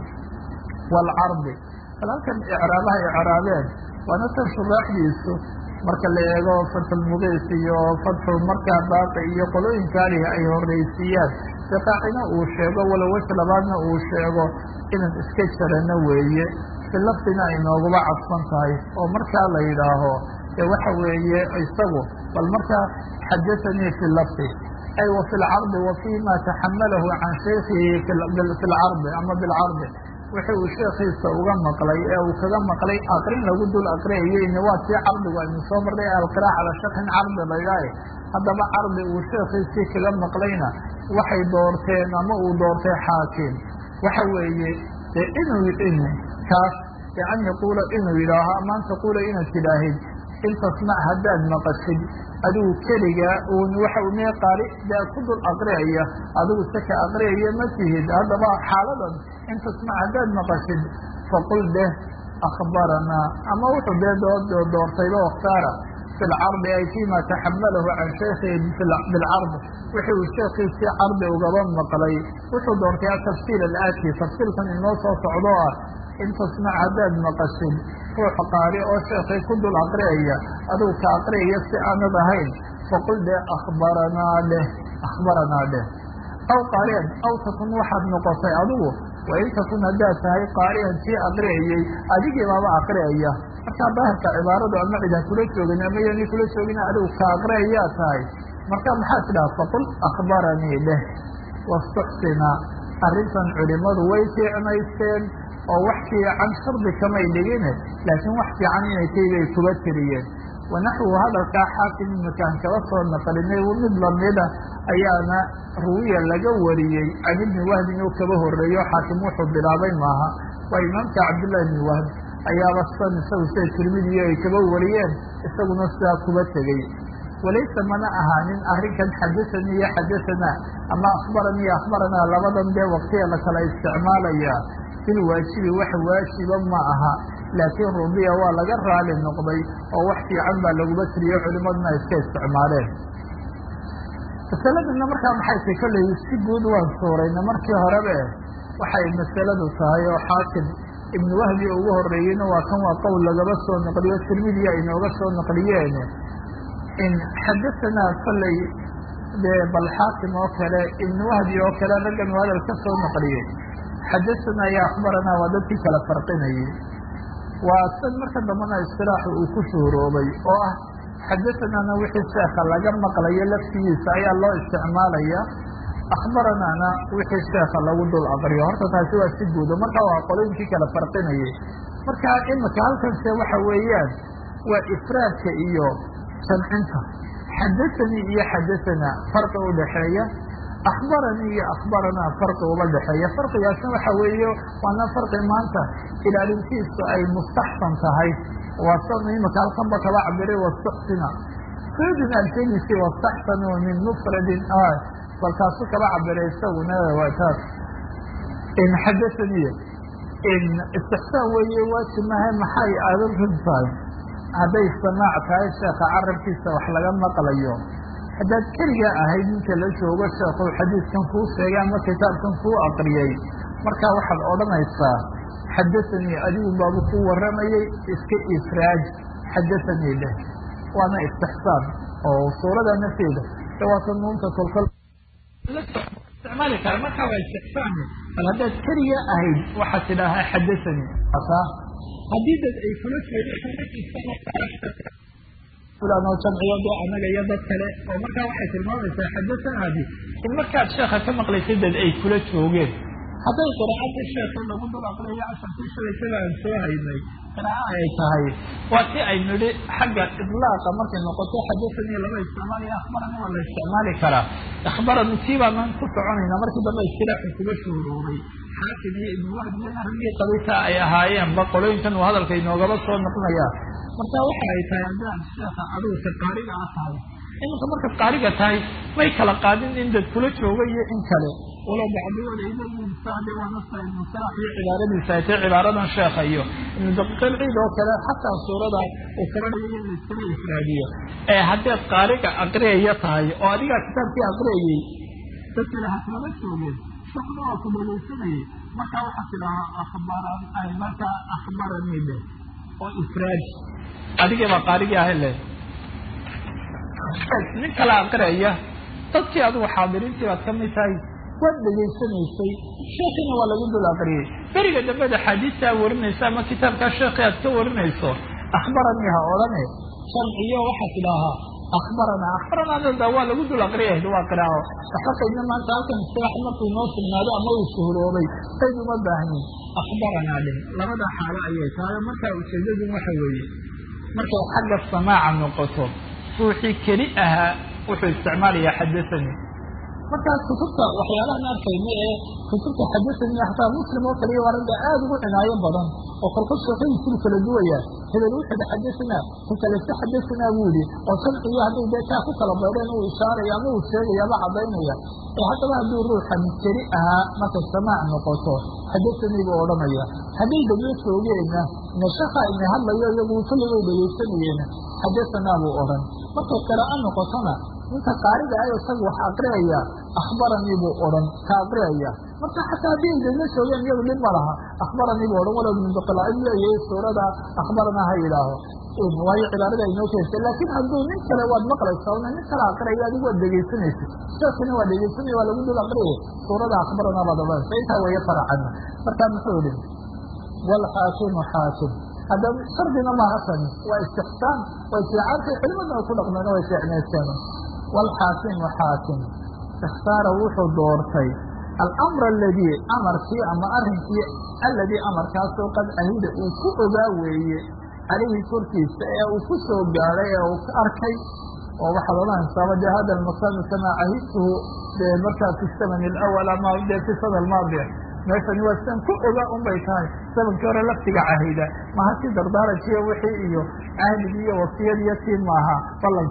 S1: waalcardi bal halkan icraabaha icraabeen waana tan shuraaxdiisu marka la eego fatxulmuqiis iyo fatxu markaa baaqi iyo qolooyinkaalihi ay horraysiiyaan siqaacina uu sheego walow wej labaadna uu sheego inaan iska jarano weeye fi lafdina ay nooguba cadfan tahay oo markaa la yidhaaho ee waxa weeye isagu bal markaa xadahanii fi lafdi ay wa fi lcardi wa fi ma taxamalahu can shaykhihi fi lcardi ama bilcardi wixii uu sheekiisa uga maqlay ee uu kaga maqlay aqrin lagu dul aqriyayeyna waa tii cardigu aynu soo marnay alqiraac cala shakin cardi laydhaaye haddaba cardi uu sheekiisii kaga maqlayna waxay doorteen ama uu doortay xaakim waxa weeye dee inuu in kaas ee an yaquula inuu yidhaaho ama an taquula inaad tidhaahid in tasmac haddaad maqashid adigu keligaa uun waxa mee qaari dee ku dul aqriyaya adigu saka aqriyaya ma tihid haddaba xaaladan in tasmac haddaad maqashid faqul deh akhbaranaa ama wuxuu dee doortayba wakhtaara fi lcardi ay fima taxamalahu can shaykhihi bilcardi wixii uu sheekiisii cardi ugaba maqlay wuxuu doortay atafsiil alaati tafsiilkan inoo soo socdo ah in tasmac haddaad maqashid ruux qaari oo sheekhay ku dul aqriyaya adigu ka aqriyaya si aanad ahayn faqul dee akhbaranaa dheh akhbaranaa dheh aw qaariyan aw takun waxaad noqotay adigu wain takun haddaad tahay qaariyan tii aqriyayey adigii baaba aqriyaya markaa daahirka cibaaradu ama cid ha kula joogin ama yani kula joogin adigu ka aqriyayaa tahay marka maxaad tidhaha faqul akhbaranii dheh wastuxsina arrintan culimadu way fiicnaysteen oo wax fiican shardi kamay dhigine laakiin wax fiican inay tahay bay kuba tiriyeen wanaxwu hadalkaa xaakim imakaan kaba soo naqlinay mid lamida ayaana ruwiya laga wariyey can ibni wahbin oo kaba horeeyo xaakim wuxuu bilaabay maaha waa imaamka cabdillahi ibni wahb ayaaba san isagu sida tirmidiyo ay kaba wariyeen isaguna sidaa kuba tegey walaysa mana ahaanin arrinkan xadasanii iyo xadasanaa ama akhbaranii iyo akhbaranaa labadan dee waqtiya la kala isticmaalaya bil waajibi wax waajiba ma aha laakiin rudiya waa laga raali noqday oo wax fiican baa laguma tiriyo culimaduna iska isticmaaleen masaladana markaa maxay tay kolley si guud waan suurayna markii horebe waxay masaladu tahay oo xaakim ibnu wahbi ugu horeeyeyna waa kan waa qowl lagaba soo naqliyo tirmidiya inooga soo naqliyeen in xadasanaa kolley dee bal xaakim oo kale ibnu wahbi oo kale raggan hadal ka soo naqliyey xadasanaa iyo akhbaranaa waa dadkii kala farqinayay waa san marka dambana istilaaxu uu ku shuhuroobay oo ah xadasanaana wixii sheekha laga maqlayo laftigiisa ayaa loo isticmaalaya akhbaranaana wixii sheekha lagu dul aqriyo horta taasi waa si guudo marka waa qolooyinkii kala farqinayay marka imika halkanse waxa weeyaan waa ifraadka iyo jamcinta xadasanii iyo xadasanaa farqi udhaxeeya akhbaranii iyo akhbaranaa farqi uma dhexeeya farqigaasna waxa weeye waana farqi maanta ilaalintiisu ay mustaxsan tahay waa san imika halkanba kaba cabiray wastuxsina suudin alfenisi wastaxsanu min mufradin balkaasu kaba cabiray isaguna waa taas in xadasaniya in istixsaan weeye waajib maha maxay aadan run tahay hadday samaac tahay sheekha carabkiisa wax laga maqlayo haddaad keliga ahayd ninka la joogo sheekhu xadiiskan kuu sheegay ama kitaabkan kuu aqriyey markaa waxaad odhanaysaa xadasanii adigu baabu ku warramayay iska ifraaj xadasanii dheh waana istixsaan oo suurada nafteeda dawaata nuunta kolkol isticmaali kara markaa waa istixsaan bal haddaad keliga ahayd waxaad tidhaahaa xadasanii haddii dad ay kula jeedo jamciyo de anaga iyo dad kale oo markaa waxay tilmaamaysaa xadasanaadi in markaad sheekha ka maqlaysay dad ay kula joogeen hadday qiraacadii sheekha lagu dul aqriyo casharkii shalaytada aan soo haynay qiraaca ay tahay waa si ay nidhi xagga idlaaqa markay noqoto xadasanii lama isticmaalayo akhbarani waa la isticmaali karaa akhbarani tii baanaan ku soconayna markii dambe istilaaxu kuga shuhuroobay xaakim iyo ibnu wahbiyana raggii qabita ay ahaayeenba qolooyinkan uu hadalka inoogaba soo noqonaya marka waxa ay tahay haddaan sheekha aduuka qaariga a tahay iminka markaad qaariga tahay may kala qaadin in dad kula jooga iyo in kale walow bacdigood ay leeyihiin saade waa nasa ibnu salax iyo cibaaradiisa ay tahay cibaaradan sheekha iyo ibnu daqiiqil ciid oo kale xataa suurada uu kaba dhigayo in laiskala ifraadiyo ee haddaad qaariga aqriyaya tahay oo adigaa kitaabkii aqriyayey dad kale ha kalama joogeen shekna waa ku dhegaysanayay markaa waxaa tidhahaa akhbaran ay markaa akhbaranii dheh oo ifraad adigii baa qaarigii ahay le nin kala aqriyaya dadkii adigu xaadiriintii baad ka mid tahay waad dhegaysanaysay sheekiina waa lagu dul aqriyey beriga dambeda xaadiistaa warinaysa ama kitaabkaa sheekhi aad ka warinayso akhbaranii ha odhane sharciyo waxaa tidhaahaa akhbaranaa akhbaranaada waa lagu dul aqriyah waa qiraao waxba qaydna maanta halkan istilaax markuu noo sugnaado ama uu shuhuroobay qayd uma baahnin akhbaranaa dheh labada xaalo ayay tahay markaa ujeedadu waxa weeye markay xagga samaaca noqoto ruuxii keli ahaa wuxuu isticmaalayaa xadasanii markaa kutubta waxyaalahan arkayna ee kutubta xadasanii hataa muslim oo kaliya waa ragga aada ugu cinaayo badan oo kolkol sheekadiisuu kala duwaya hebel wuxuu hi xadasanaa ku kalese xadasanaa buu yihi oo sharciyo hadday dee kaa ku kala baydheen uu ishaaraya ama uu sheegaya ama cadaynaya ee haddaba hadduu ruuxan keli ahaa markay samaac noqoto xadasanii buu odhanaya hadday dablo joogeenna nashaka ina hadlayo iyagu kulligay dhegaysanayeen xadasanaa buu odhan markay qiraa'o noqotona ninka qaariga ah isaga wax aqriyaya akhbaranii buu odhan ka aqriyaya marka xataa haddii ay dadla joogeen iyadu dhib ma laha akhbaranii buu odhan walow minduqila in leeyahay suurada akhbarana ha yidhaaho waayo cibaarada inoo keentay laakiin hadduu nin kale waad maqlaysaa una nin kale aqriyaya adigu waad dhegaysanaysa sheekina waa dhegaysanaya waa lagu dul aqriyay suurada akhbarana baad odhanaysa intaa weeye faracana marka muxuu yihi waalxaakimu xaakim hadda shardina maaha tani waa istixsaan way fiicantay culimadna ay ku dhaqmeen way fiicnaysteen waalxaakimu xaakim ikhtaara wuxuu doortay alamra aladii amarkii ama arrinkii alladii amarkaasoo qad ahida uu ku ogaa weeye calayhi korkiisa ee uu ku soo gaadhay ee uu ka arkay oo waxaad odhanaysaaba dee hada almakaanu kamaa cahidtuhu dee markaa fi zaman alawal ama dee fi sana almaadiya meeshani waa sidan ku ogaa un bay tahay zamankii hore laftiga cahida maha si dardaarankiiyo wixii iyo cahdigii iyo wasiyadiiyo tii maaha ballankii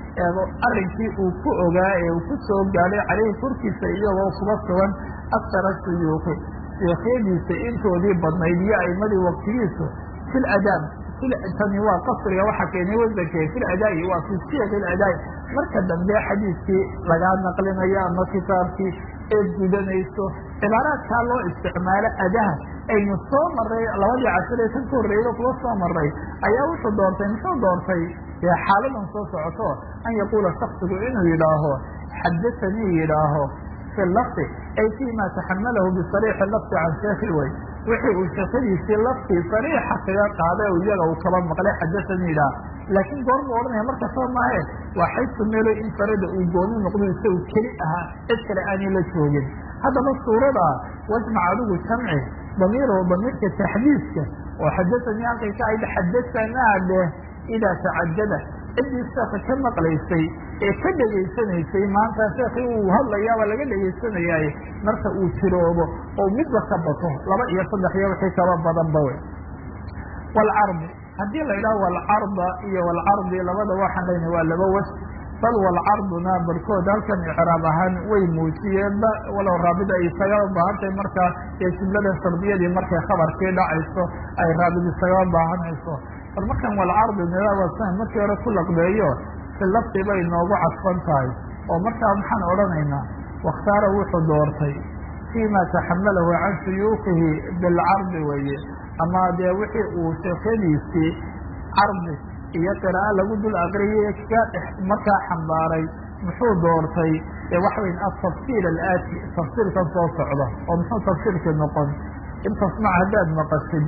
S1: eego arrinkii uu ku ogaa ee uu ku soo gaadhay caleyhi korkiisa iyagoo kuba sugan aktara shuyuuki sheekhyadiisa intoodii badnayd iyo aimadii waktigiisu fil adaab tani waa qasriga waxa keenay wasanke fil adaa'i waa fi siyaq iladaai marka dambe xadiiskii lagaa naqlinayo ama kitaabkii eed gudanayso cibaaraadkaa loo isticmaalo adaha aynu soo maray labadii cashir ee kan ka horreeyada kuwa soo maray ayaa wuxuu doortay muxuu doortay dee xaaladan soo socoto an yaquula shaksigu inuu yidhaaho xadaanii yidhaaho fi lafdi ay fi ma taxamalahu bisariixi lafdi can sheekhi way wixii uu sheekadiisii laftii sariixa kaga qaaday o iyaga uu kaba maqlay xadaanii yidhaah laakiin goormu odhanaya markasoo maahe waa xaysu meelo in farada uu gooni noqdo isagu keli ahaa cid kale aanay la joogin haddaba suurada wajmac adigu jamci damiiro damiirka taxdiiska oo xadaanii halkay ka ayd xadasanaa dheh idaa tacadada ciddii sheeka ka maqlaysay ee ka dhegaysanaysay maanta sheekii uu hadlayaaba laga dhegaysanayay marka uu jiroobo oo midba ka bato laba iyo saddex iyo wixii kaba badanba wey waalcardi haddii la yidhaho walcarda iyo walcardi labada waxaan leyna waa laba was bal walcarduna barkood halkan icraab ahaan way muujiyeenba walow raabid ay isagaa baahantahay markaa ee jumlada shardiyadii markay khabarkii dhacayso ay raabid isagaa baahanayso bal markan walcardi nida wasan markii hore ku laqbeeyo fi lafdi bay noogu cadfan tahay oo markaa maxaan odhanaynaa wakhtaara wuxuu doortay fii ma taxamalahu can shuyuukihi bilcardi weye ama dee wixii uu sheekhadiisii cardi iyo qiraa'o lagu dul aqriyay ka markaa xambaaray muxuu doortay ee waxa weyn atafsiir alaati tafsiirkan soo socda oo muxuu tafsiirkii noqon in tasmac haddaad maqashid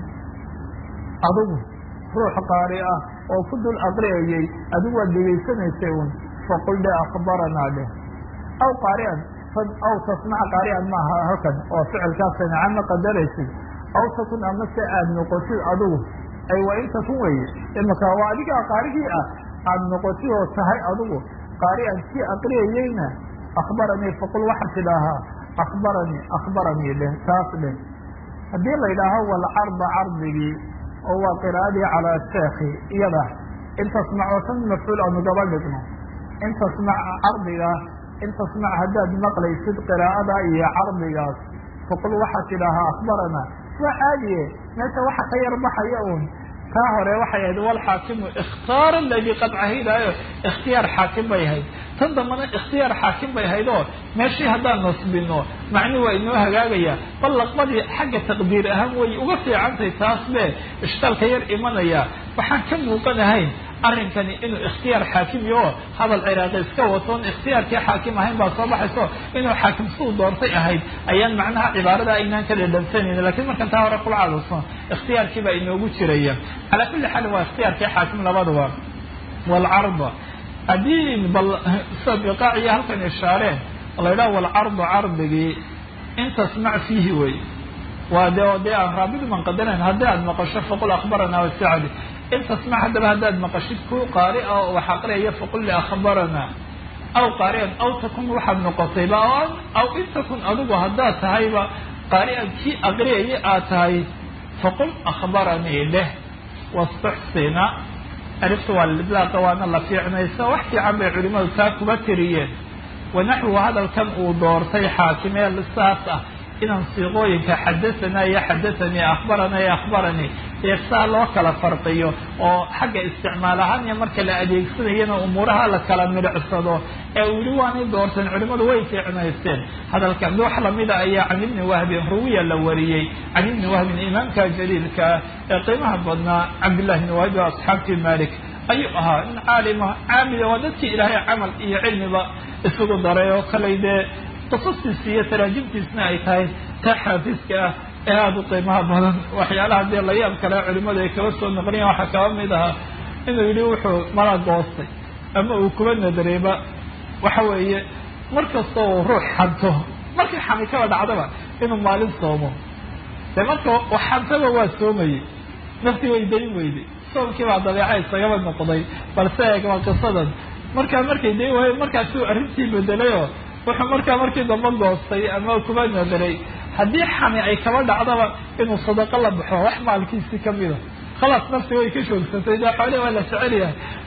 S1: adigu ruux qaari ah oo ku dul aqriyayay adigu waad dhegaysanaysay un faqul dhe akhbaranaa dheh aw qaarian aw tasmaca qaarian maaha halkan oo ficilkaasa nacama qadaraysid aw takun ama se aad noqotid adigu ay waa in takun weye imaka waa adigaa qaarigii ah aad noqotid oo tahay adigu qaarian kii aqriyayeyna akhbaranii faqul waxaa tidhaahaa akhbaranii akhbaranii dheh taas dheh haddii la yidhaaho walcarda cardigii oo waa qiraa'adii calaa sheekhi iyada in tasmac oo tan mafcuul aanu gaba dhigno in tasmac cardiga in tasmac haddaad maqlaysid qiraa'ada iyo cardigaas faqul waxaad tidhaahaa akhbarana waa caadiye meesha waxa ka yar baxaya un taa hore waxay ahayd walxaakimu ikhtaara aladii qad cahidaayo ikhtiyaar xaakim bay ahayd tan dambana ikhtiyaar xaakim bay ahayd oo meeshii haddaan nasbino macni waa inoo hagaagaya bal laqbadii xagga taqdiir ahaan way uga fiicantahay taas be ishkaalka yar imanaya waxaan ka muuqanahayn arrinkani inuu ikhtiyaar xaakimi oo hadal ciraaqi iska watoon ikhtiyaarkii xaakim ahayn baa soo baxayso inuu xaakim suu doortay ahayd ayaan macnaha cibaarada aynaan ka dhadhansanayni lakiin markan taa hore kula cadalso ikhtiyaarkii baa inoogu jiraya calaa kulli xaalin waa ikhtiyaarkii xaakim labaduba walcarda haddii bal sida biqaaciya halkan ishaareen la yidhaha walcardu cardigii in tasmac fiihi wey waa de dee aan raabid man qadarayn haddii aad maqasho faqul akhbarana wasacdi in tasmac haddaba haddaad maqashid ku qaari a oo wax aqriyaya faqul li akhbarana aw qaarian aw takun waxaad noqotayba aw in takun adigu haddaad tahayba qaarian kii aqriyaya aad tahay faqul akhbaranii dheh wastuxsina arifta waa lidlaaqa waana la fiicnaysa wax fiican bay culimadu taa kuba tiriyeen wanaxwu hadalkan uu doortay xaakimee lisaas ah inaan siiqooyinka xadathana iyo xadathanii akhbarana iyo akhbaranii ee saa loo kala farqiyo oo xagga isticmaal ahaan iyo marka la adeegsanayana umuuraha la kala midhicsado ee uu yihi waanay doorteen culimadu way fiicnaysteen hadalkan wax lamida ayaa can ibni wahbin ruwiya la wariyey can ibni wahbin imaamka jaliilka ee qiimaha badnaa cabdillahi ibni wahbi o asxaabtii malik ayuu ahaa in caalima caamida waa dadkii ilaahay camal iyo cilmiba isugu daray oo kaley dee qisastiisa iyo taraajimtiisna ay tahay taa xaafiska ah ee aada u qiimaha badan waxyaalaha dee layaab kale culimadu ay kaba soo noqliyan waxaa kaba mid ahaa inuu yidhi wuxuu mala goostay ama uu kuba nadareeba waxa weeye mar kasta uu ruux xanto markii xami kaba dhacdaba inuu maalin soomo dee marka xantaba waa soomayey naftii way dayn weyday soomkii baa dabeeca isagaba noqday balse eeg waa qisadan markaa markay dayn waaye markaasuu arrintii bedelayoo wuxuu markaa markii dambe goostay ama kuba nadaray haddii xami ay kaba dhacdaba inuu sadaqo la baxo wax maalkiisii kamida khalaas nafti way ka joogsatay dee xoole waa la jecel yahay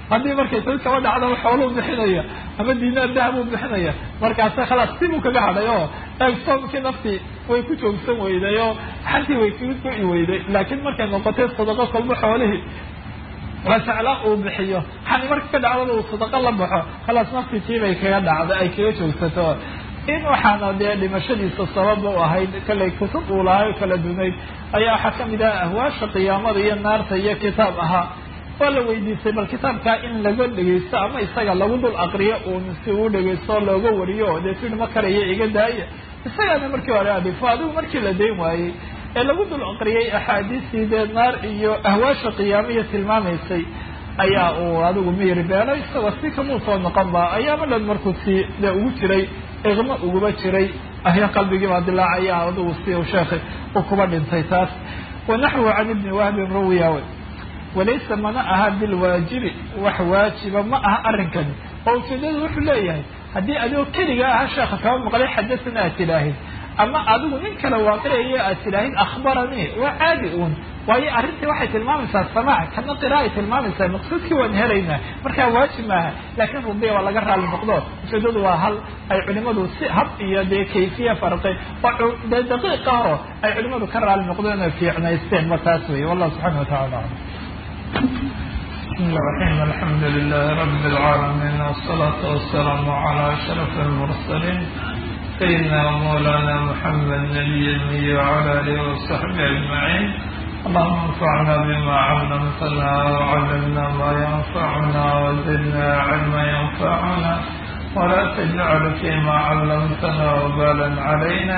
S1: haddii markay tad kaba dhacdaba xooluu bixinaya ama diinaar dahab uu bixinaya markaasa khalaas sibuu kaga hadhay oo eeg soomkii naftii way ku joogsan weyday oo xantii way kaga go'i weyday laakiin markay noqotay sadaqo kolba xoolihii la jeclaa uu bixiyo xani marka ka dhacdada uu sadaqo la baxo khalaas naftii tiibay kaga dhacday ay kaga joogsato in waxaana dee dhimashadiisa sababa u ahayd kallay kutub uu lahay oo kala dunayd ayaa waxaa kamid ah ahwaasha qiyaamada iyo naarta iyo kitaab ahaa waa la weydiistay bal kitaabkaa in laga dhegaysto ama isaga lagu dul aqriyo uun si uu dhegaysto looga wariyo oo dee tii ma karaya iga daaya isagaana markii hore adhifo adigu markii la dayn waayey ee lagu dul aqriyay axaadiistii dee naar iyo ahwaasha qiyaamiya tilmaamaysay ayaa uu adigu miyir beelo isagoo si kamuu soo noqon ba ayaama dhan markuu si dee ugu jiray iqmo uguba jiray ahya qalbigii baa dilaacaya adigu si u sheekhay uu kuba dhintay taas wanaxwu can ibni wahbin rawiyawe walaysa mana aha bilwaajibi wax waajiba ma aha arrinkani oo ujeedadu wuxuu leeyahay haddii adigoo keliga aha sheekha kaba maqlay xadasana aad tidhaahid ama adigu nin kale waaqicaya aad tidhaahid akhbaranii waa caadi uun waayo arrintii waxay tilmaamaysaa samaac kana qira ay tilmaamaysaa maqsuudkii waan helaynaa markaa waajib maaha laakiin rubiya waa laga raali noqdo ujeedadu waa hal ay culimadu si hab iyo dee kayfiya farqay oo dee daqiiqa horo ay culimadu ka raali noqdeen oo fiicnaysteen ma taas weeye wallahu subxana watacala aclam
S2: بسم الله الرحمن الحمد لله رب العالمين والصلاة والسلام على أشرف المرسلين سيدنا ومولانا محمد نبي المي وعلى آله وصحبه أجمعين اللهم انفعنا بما علمتنا وعلمنا ما ينفعنا وزدنا علما ينفعنا ولا تجعل فيما علمتنا وبالا علينا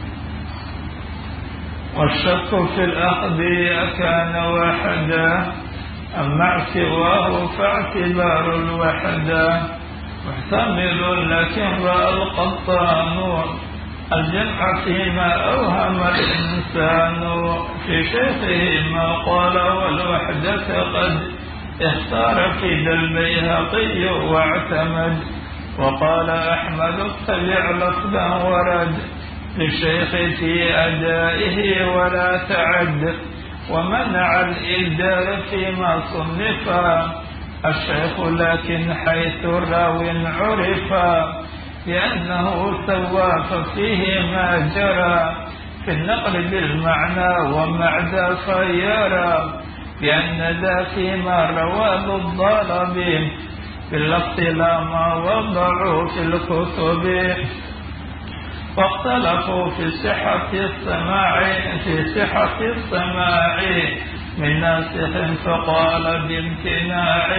S2: والشك في الأخذ أكان واحدا أما سواه فاعتبار الوحدة محتمل لكن رأى القطان الجمع فيما أوهم الإنسان في شيخه ما قال والوحدة قد اختار في ذا البيهقي واعتمد وقال أحمد اتبع لفظا ورد للشيخ في أدائه ولا تعد ومنع الإبدال فيما صنفا الشيخ لكن حيث راو عرفا لأنه سوى ففيه ما جرى في النقل بالمعنى ومعدى خيرا لأن ذا فيما روى ذو الضرب باللفظ لا ما وضعوا في الكتب واختلفوا في صحة السماع في صحة السماع من ناسخ فقال بامتناع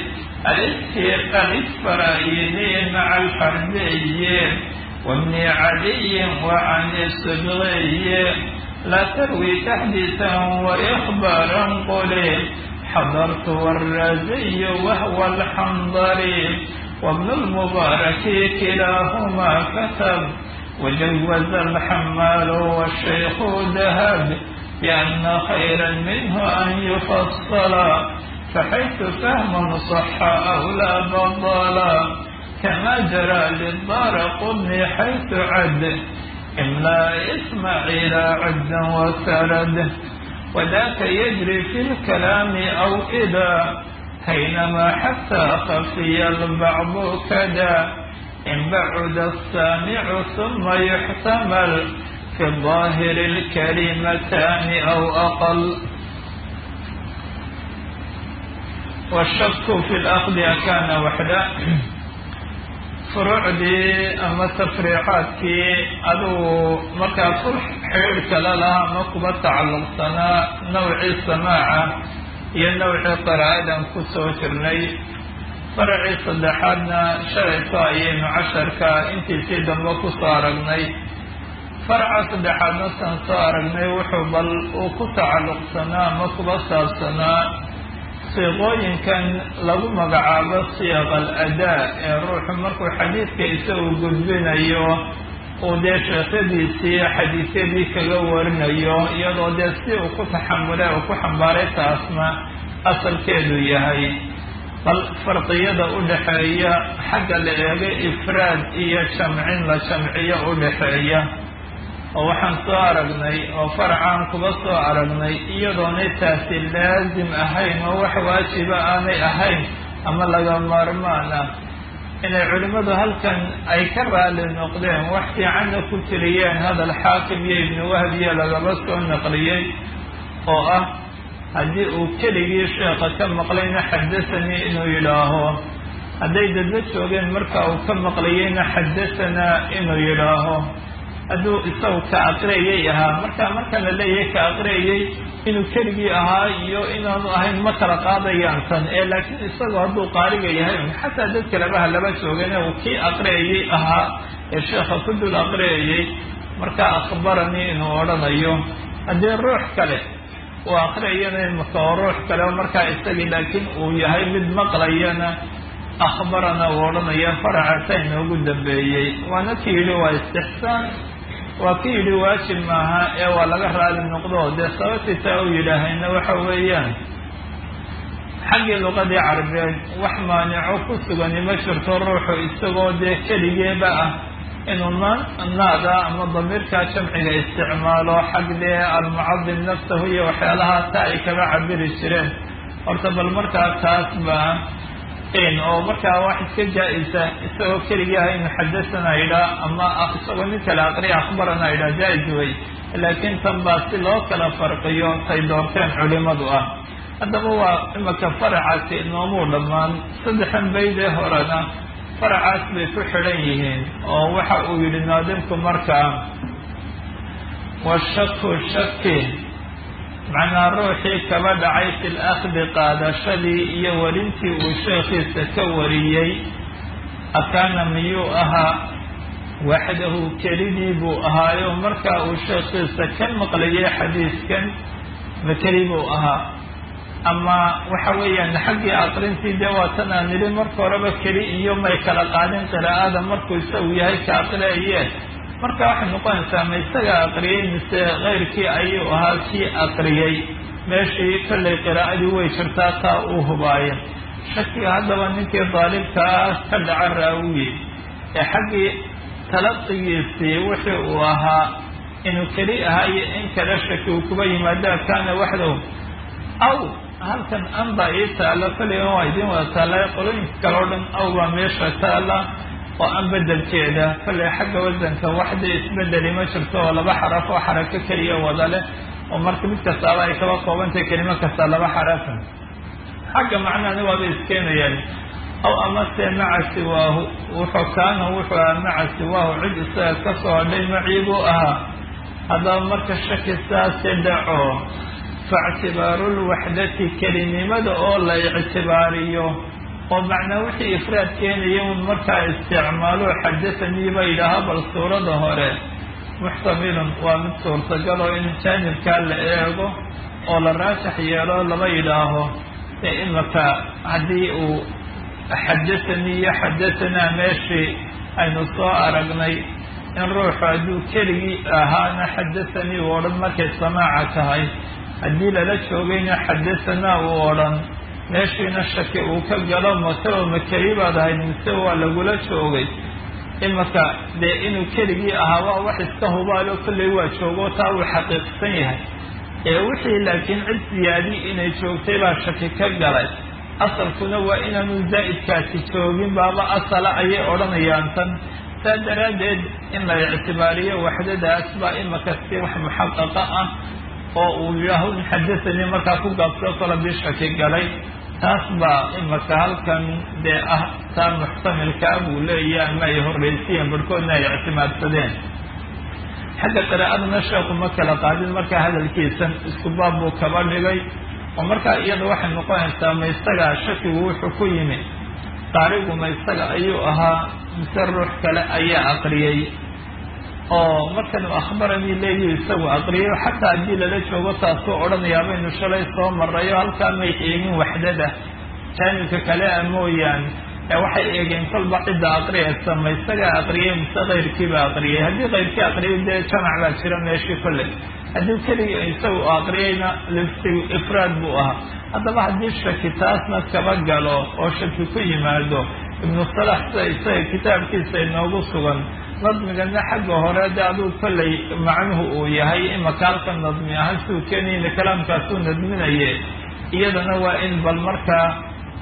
S2: الإسرائيلي مع الحربي وابن علي وعن السبغي لا تروي تحديثا وإخبارا قليل حضرت والرازي وهو الحنظري وابن المبارك كلاهما كتب وجوز الحمال والشيخ ذهب بأن خيرا منه أن يفصل فحيث فهم صح أو لا بطلا كما جرى للدار قطن حيث عد إملا إسماعيل عدا وسرد وذاك يجري في الكلام أو إذا حينما حتى خفي البعض كذا إن بعد السامع ثم يحتمل في الظاهر الكلمتان أو أقل والشك في الأخذ كان وحده furuucdii ama tafriicaadkii aduu markaa ku xidhiir kale lahaa ama kuba tacalluqsanaa nawcii samaaca iyo nawcii qiraa'adan ku soo jirnay faracii saddexaadna shalayto ayaynu casharka intiisii dambe ku soo aragnay faraca saddexaadna saan soo aragnay wuxuu bal uu ku tacalluqsanaa ama kuba saabsanaa siiqooyinkan lagu magacaabo siiq al adaa ee ruuxu markuu xadiidka isagu gudbinayo uu dee sheekhadiisii xadiisyadii kaga warinayo iyadoo dee si uu ku taxamulay oo ku xambaaray taasna asalkeedu yahay bal farqiyada u dhexeeya xagga la eego ifraad iyo jamcin la jamciyo u dhexeeya oo waxaan soo aragnay oo faracaan kuba soo aragnay iyadoonay taasi laasim ahayn oo wax waajiba aanay ahayn ama laga maarmaan ah inay culimmadu halkan ay ka raali noqdeen wax fiicanna ku tiriyeen hadal xaakim iyo ibnu wahbiya lagaba soo naqliyey oo ah haddii uu keligii sheekha ka maqlayna xadasanii inuu yidhaaho hadday dadla joogeen marka uu ka maqlayeyna xadasanaa inuu yidhaaho hadduu isagu ka aqriyayay ahaa marka marka la leeyahay ka aqriyayay inuu keligii ahaa iyo inaanu ahayn ma kala qaadayaan tan ee laakiin isagu hadduu qaaliga yahay xataa dad kalebaha laba joogane uu kii aqriyayay ahaa ee sheekha ku dul aqriyayay markaa akhbaranii inuu odhanayo haddii ruux kale uu aqriyayana imaka oo ruux kale markaa isagii laakiin uu yahay mid maqlayana akhbarana uu odhanaya faracaasa inoogu dambeeyey waana ki yidhi waa istixsaan waa ki yidhi waajib maaha ee waa laga raali noqdo dee sababtiitaa u yidhaahayna waxa weeyaan xaggii luqadii carabeed wax maanico ku sugani ma jirto ruuxu isagoo dee keligeeba ah inuu naada ama damiirkaa jamciga isticmaalo xag dee almucadim nafsahu iyo waxyaalaha taa ay kaba cabiri jireen horta bal markaa taas baa oo markaa wax iska jaa-isa isagoo keligii ah inu xadasana idhaa ama isagoo nin kale aqriya akhbarana idhaa jaa-is wey laakiin tan baa si loo kala farqiyo tay doorteen culimadu ah haddaba waa imaka faracaasi noomuu dhammaan saddexan baydee horena faracaas bay ku xidhan yihiin oo waxa uu yidhi naadimku markaa washaku shaki macnaa ruuxii kaba dhacay fi lakhdi qaadashadii iyo warintii uu sheekhiisa ka wariyey akaana miyuu ahaa waxdahu kelidii buu ahaayo markaa uu sheekhiisa ka maqlayay xadiiskan makeli buu ahaa ama waxa weeyaan xaggii aqrintii dee waatan aan nidhi marka horeba keli iyo may kala qaadin qiraa'ada markuu isagu yahay ka aqriaye marka waxay noqonaysaa ma isaga aqriyey mise keyrkii ayuu ahaa kii aqriyey meeshii kollay qiraa'adii way jirtaa taa uu hubaayo shakiga haddaba ninkii daalibkaa ka dhaca raawiye ee xaggii talaqigiisii wixii uu ahaa inuu keli ahaa iyo in kale shaki uu kuba yimaado kaana waxdahu aw halkan an baa ii taalla kolliga waa idiin wada taalla qolooyinka kale o dhan aw baa meesha taalla oo an bedelkeeda kollay xagga wasanka waxda isbedeli ma jirto oo laba xaraf oo xarako keliya wada leh oo marka mid kastaaba ay kaba koobantahay kelimo kastaa laba xarafa xagga macnahani waaba iskeenayaan aw amase maca siwaahu wuxuu kaana wuxuu ahaa maca siwaahu cid isaga ka soo hodhay macii buu ahaa haddaba marka shaki saase dhaco faictibaaru lwaxdati kelinimada oo la ictibaariyo oo macnaa wixii ifraad keenaya un markaa isticmaalo xadasanii ba yidhaaha bal suurada hore muxtamilun waa mid suurtagaloo in jaanibkaa la eego oo la raajax yeelo lama yidhaaho ee imaka haddii uu xadasanii iyo xadasanaa meeshii aynu soo aragnay in ruuxu hadduu keligii ahaana xadasanii uu odhan markay samaaca tahay haddii lala joogayna xadasanaa uu odhan meeshiina shaki uu ka galo mataba makeli baad ahayd mise waa lagula joogay imaka dee inuu keligii ahaa waa wax iska hubaalo kollay waa joogo taa uu xaqiiqsan yahay ee wixii laakiin cid siyaadi inay joogtay baa shaki ka galay asalkuna waa inaanu zaa'idkaasi joogin baaba asala ayay odhanayaan tan saa daraaddeed in la ictibaariyo waxdadaas baa imaka si wax muxaqaqa ah oo uu yidhaaho in xadasanii markaa ku gaabsoo kala bii shaki galay taas baa imaka halkan dee ah taa muxtamilkaa buu leeyahy ama ay horreysiyeen barhkoodna ay ictimaadsadeen xagga qiraa'aduna sheeku ma kala qaadin markaa hadalkiisan isku baab buu kaba dhigay oo markaa iyada waxay noqonaysaa ma isagaa shakigu wuxuu ku yimi qaarigu ma isaga ayuu ahaa mise ruux kale ayaa aqriyey oo markan akhbaranii leeyihi isagu aqriyo xataa haddii lala joogo taasuu odhanayaa baynu shalay soo marayo halkaa may eegin waxdada jaanibka kale a mooyaane ee waxay eegeen kolba cidda aqriyaysa ma isagaa aqriyey mise kayrkiiba aqriyey haddii kayrkii aqriyay dee jamac baa jira meeshii kolley haddii keligii isagu aqriyayna lifsigu ifraad buu ahaa haddaba haddii shaki taasna kaba galo oo shaki ku yimaado ibnu salax sida isaga kitaabkiisa inoogu sugan nadmigana xagga hore de aduu kollay macnuhu uu yahay imaka halka nadmi ahaan siduu keenayna kalaamkaasuu nadminaye iyadana waa in bal markaa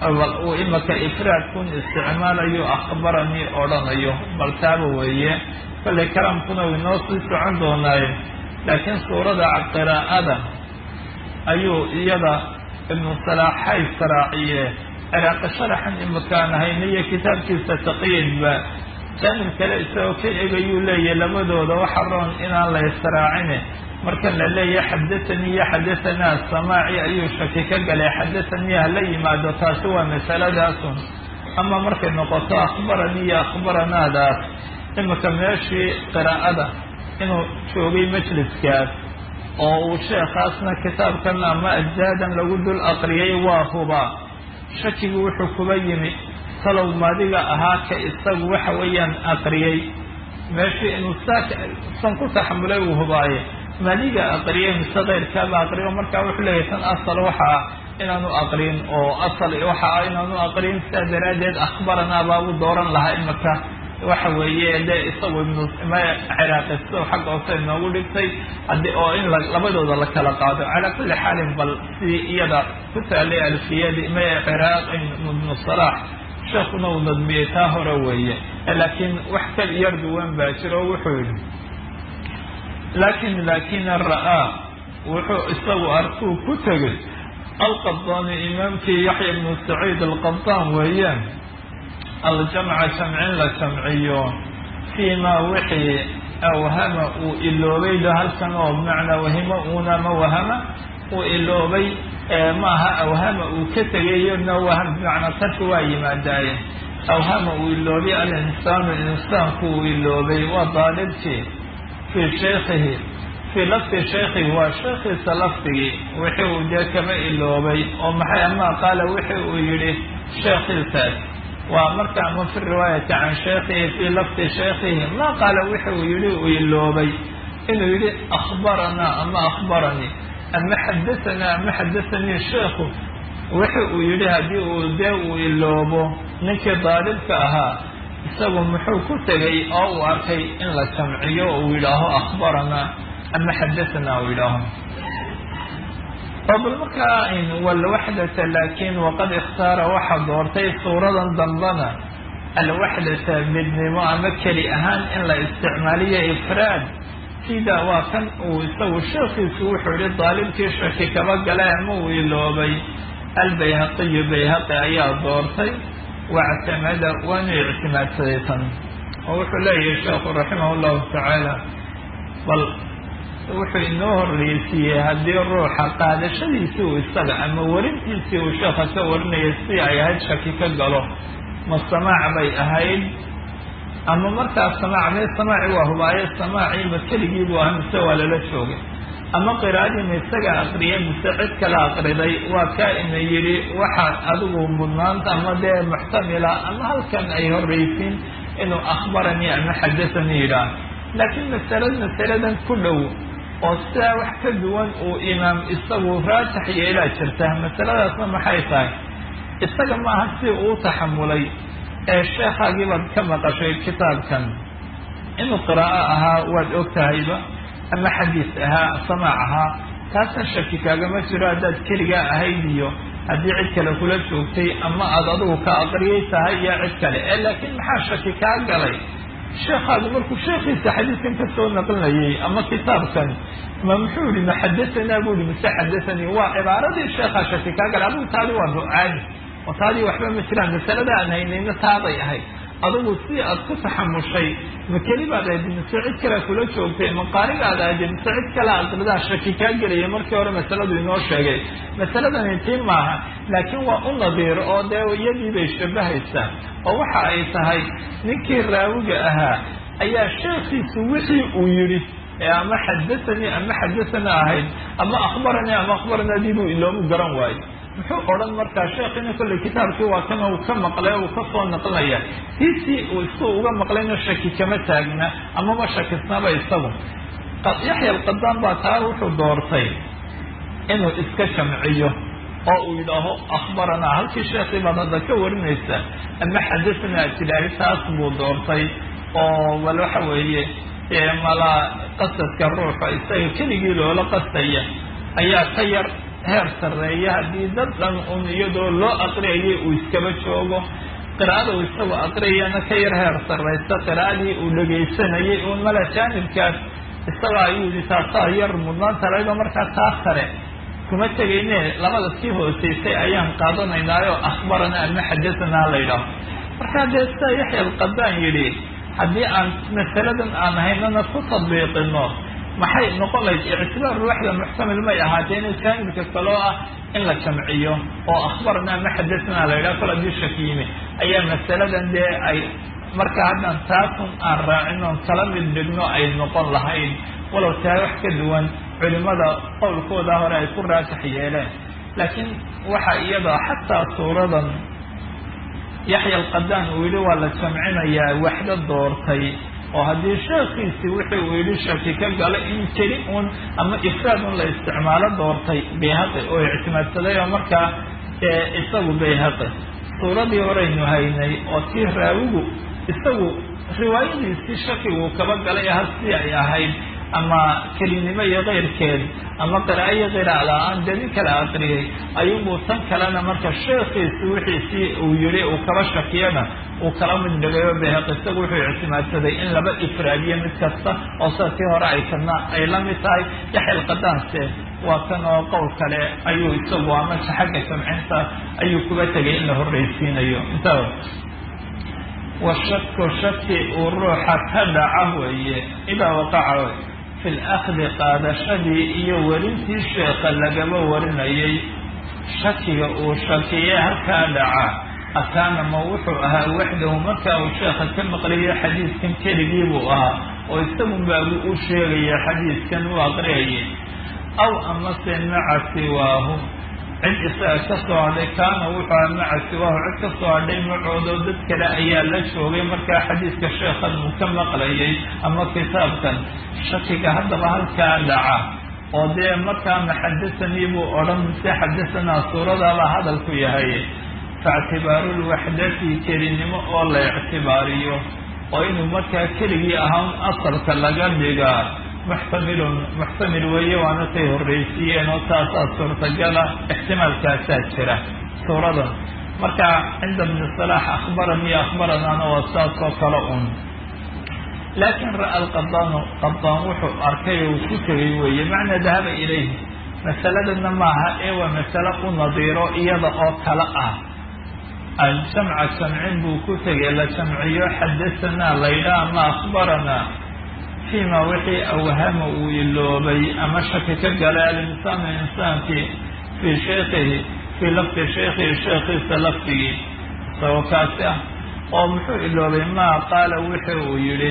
S2: uu imaka ifraadkun isticmaalayo akhbaranii odhanayo bal taaba weeye kollay kalaamkuna uu inoo sii socon doonaaye laakiin suurada qiraa'ada ayuu iyada ibnu salaaxay saraaciye ciraaqi sharaxan imakaan hayniyo kitaabkiisa taqyiidba jaanib kale isagoo ka egayuu leeyahy labadooda waxa roon inaan la israacine marka la leeyahay xadathanii iyo xadahanaa samaaci ayuu shaki ka galay xadathanii hala yimaado taasi waa masaladaasun ama markay noqoto akhbaranii iyo akhbaranaadaas imika meeshii qiraa'ada inuu joogay majliskaas oo uu sheekhaasna kitaabkan ama ajsaadan lagu dul aqriyay waa hubaa shakigu wuxuu kuba yimi talow madiga ahaa ka isagu waxa weeyaan aqriyey meeshii inuu san ku taxamulay uu hubaaye madiga aqriyay mise keyrkaaba aqriyo markaa wuxuu leeyahay tan asal waxa ah inaanu aqrin oo asal waxa ah inaanu aqrin sidaa daraaddeed akhbaranaa baabu dooran lahaa imaka waxa weeye de isagu ibnu ciraaqi sidau xagga hoose inoogu dhigtay hadi oo in labadooda la kala qaado calaa kulli xaalin bal sidii iyada ku taalay alfiyadii ma ciraaq ibnu salaax sheekuna uu nadmiyey taa hore weeye laakiin wax kal yar duwan baa jiro o wuxuu yihi lakin lakina ra'aa wuxuu isagu arkuu ku tegay alqabdaani imaamkii yaxya ibnu saciid alqabdaan weeyaan aljamca jamcin la jamciyo fii ma wixii awhama uu iloobay da halkan oo bimacnaa wahimo uuna ma wahama uu iloobay maaha awhama uu ka tegayo na waham bimacnaa tarki waa yimaadaaye awhama uu iloobay alinsaanu insaanku uu iloobay waa daalibkii fii shaykhihi fii lafdi shaykhihi waa sheekhiisa lafdigii wixii uu dee kama iloobay oo maxay ama qaala wixii uu yidhi sheekhiisaas waa marka ama fi riwaayati can shaykhihi fii lafdi shaykhihi ma qaala wixi uu yihi uu iloobay inuu yihi akhbaranaa ama akhbaranii ama xadahanaa ama xadathanii sheikhu wixi uu yihi haddii uu dee uu iloobo ninkii daalibka ahaa isagu muxuu ku tegay oo uu arkay in la jamciyo uu yidhaaho akhbaranaa ama xadahanaa uu yidhaaho oo bal markaa walwaxdata laakiin waqad ikhtaara waxaa doortay suuradan dambana alwaxdata midnimo ama keli ahaan in la isticmaaliyo ifraad sida waa kan uu isagu sheekiisu wuxuu yihi daalibkii shaki kaba galay ama uu iloobay albayhaqiyu bayhaqi ayaa doortay wactamada waanu ictimaadsaday tan oo wuxuu leeyahay sheekhu raximah llahu tacaala bal wuxuu inoo horreysiiyey haddii ruuxa qaadashadiisii uu isaga ama warintiisii uu sheekha ka warinaya si ay ahayd shaki ka galo ma samaac bay ahayd ama markaas samaac mee samaaci waa hubaaye samaacii ma keligii buu ahaa mise waa lala joogay ama qiraa'adii ma isaga aqriyay mise cid kala aqriday waa kaa ina yidhi waxaa adigu mudnaanta ama dee muxtamila ama halkan ay horreysiin inuu akhbaranii ama xadathanii yidhaah laakiin masalad masaladan ku dhow oo sidaa wax ka duwan uu imaam isagu raatax yeelaa jirta masaladaasna maxay tahay isaga maaha si uu taxamulay ee sheekhaagii baad ka maqashay kitaabkan inuu qiraa'o ahaa waad og tahayba ama xadiis ahaa samaac ahaa taasna shaki kaagama jiro haddaad keligaa ahayd iyo haddii cid kale kula joogtay ama aada adigu ka aqriyay tahay iyo cid kale ee laakiin maxaa shaki kaa galay sheekhaadu markuu sheekhiisa xadiiskan ka soo naqlinayay ama kitaabkan ma muxuu yihi ma xadahanaa buu yihi mise xadathanii waa cibaaradii sheekhaa shaki kaa galay adigu taadi waa ducaadi oo taadii waxba ma jiraan masalada aan haynayna taaday ahayd adigu si aad ku taxamushay ma kelibaad ahayd mise cid kale kula joogtay ma qaarigaad ahayd mise cid kale aqridaa shaki kaa gelaya markii hore masaladu inoo sheegay masaladani tii maaha laakiin waa u nadiir oo dee iyadii bay shabahaysaa oo waxa ay tahay ninkii raawiga ahaa ayaa sheekhiisu wixii uu yidhi ee ama xadathanii ama xadathana ahayd ama akhbaranii ama akhbaranadii buu iloomu garan waayo muxuu odhan markaa sheekhiina kolley kitaabkii waa kana uu ka maqlay uu ka soo naqlinaya tiisii uu isku uga maqlayna shaki kama taagna ama ma shakisnaba isagu yaxya alqadaan baa taa wuxuu doortay inuu iska jamciyo oo uu yidhaaho akhbaranaa halkii sheekhii baad hadda ka warinaysa ama xadathana tidhaahi taas buu doortay oo bal waxa weeye malaa qasadka ruuxa isaga keligii loola qastaya ayaa ka yar heer sarreeya haddii dad dhan un iyadoo loo aqriyayay uu iskaba joogo qiraa'ada uu isagoo aqriyayana ka yar heer sarraysa qiraa'adii uu dhegaysanayay uun mala jaanibkaas isaga ayuu yihi taasaa yar mudnaanta laydoo markaa taa sare kuma tegayne labada sii hooseysay ayaan qaadanaynaayo akhbarana ama xadasanaa la ydhaaho markaa dee sida yaxya alqadaan yidhi haddii aan masaladan aan haynana ku tadbiiqino maxay noqon lahayd ictibaar ruuxda muxtamil may ahaateen jaanibka kaloo ah in la jamciyo oo akhbarana ama xadasanaa la yidhaho kol haddii shak yimi ayaa masaladan dee ay marka haddaan taasun aan raacin oon kala mid dhigno ay noqon lahayn walow tahay wax ka duwan culimada qowlkooda hore ay ku raajax yeeleen laakiin waxa iyada xataa suuradan yaxya alqadaan uu yidhi waa la jamcinayaa waxdo doortay oo haddii sheekiisi wixii uu yidhi shaki ka gala in keli un ama ifraad un la isticmaalo doortay bayhaqi oo ictimaadsaday oo markaa isagu bayhaqi suuradii horeynu haynay oo tii raawigu isagu riwaayadiisii shakiguu kaba galay hasii ay ahayd ama kelinimo iyo keyrkeed ama qiraa'o iyo qiraac la-aan dee nin kala aqriyay ayuunbuu tan kalena marka sheekiisi wixiisii uu yihi uu kaba shakiyana uu kala mid dhigayo bayhaq isagu wuxuu ictimaadsaday in laba ifraadiyo mid kasta oo sida tii hore ay kana ay la mid tahay yaxya alqadaanse waa kan oo qowl kale ayuu isagu ama xagga jamcinta ayuu kuga tegay in la horreysiinayo inta washaku shaki uu ruuxa ka dhaca weeye idaa waqaca fi lakdi qaadashadii iyo werintii sheekha lagaba warinayay shakiga uu shakiyee halkaa dhaca akaana ma wuxuu ahaa waxdahu markaa uu sheekha ka maqlayo xadiidkan keligii buu ahaa oo isagun baabu u sheegaya xadiidkan u aqriyayay aw amase maca siwaahu cid isaga ka soo hadhay kaana wuxuu aha maca siwaahu cid ka soo hadhay macoodo dad kale ayaa la joogay markaa xadiidka sheekhan uu ka maqlayay ama kitaabkan shakiga haddaba halkaa dhaca oo dee markaa maxadasanii buu odhan mise xadasanaa suuradaaba hadalku yahay faictibaaru lwaxdati kelinimo oo la ictibaariyo oo inuu markaa keligii ahaan asalka laga dhigaa muxtamilun muxtamil weeye waana tay horreysiiyeen oo taasaa suurtagala ixtimaalkaasaa jira suuradan marka cinda bni salaax akhbaranii akhbaranaana waa saas oo kale un laakin ra'a alqadaanu qadaan wuxuu arkay oo ku tegay weeye macnaa dahaba ilayhi masaladana maaha ee waa masale u nadiiro iyada oo kale ah aljamca jamcin buu ku tegay la jamciyo xadasanaa laydhaa ama akhbaranaa fiima wixii awhama uu iloobay ama shaki ka galay alinsaanu insaankii fii shaykhihi fii lafdi shaykhihi sheekhiisa lafdigii isagoo kaasi ah oo muxuu iloobay maa qaala wixii uu yidhi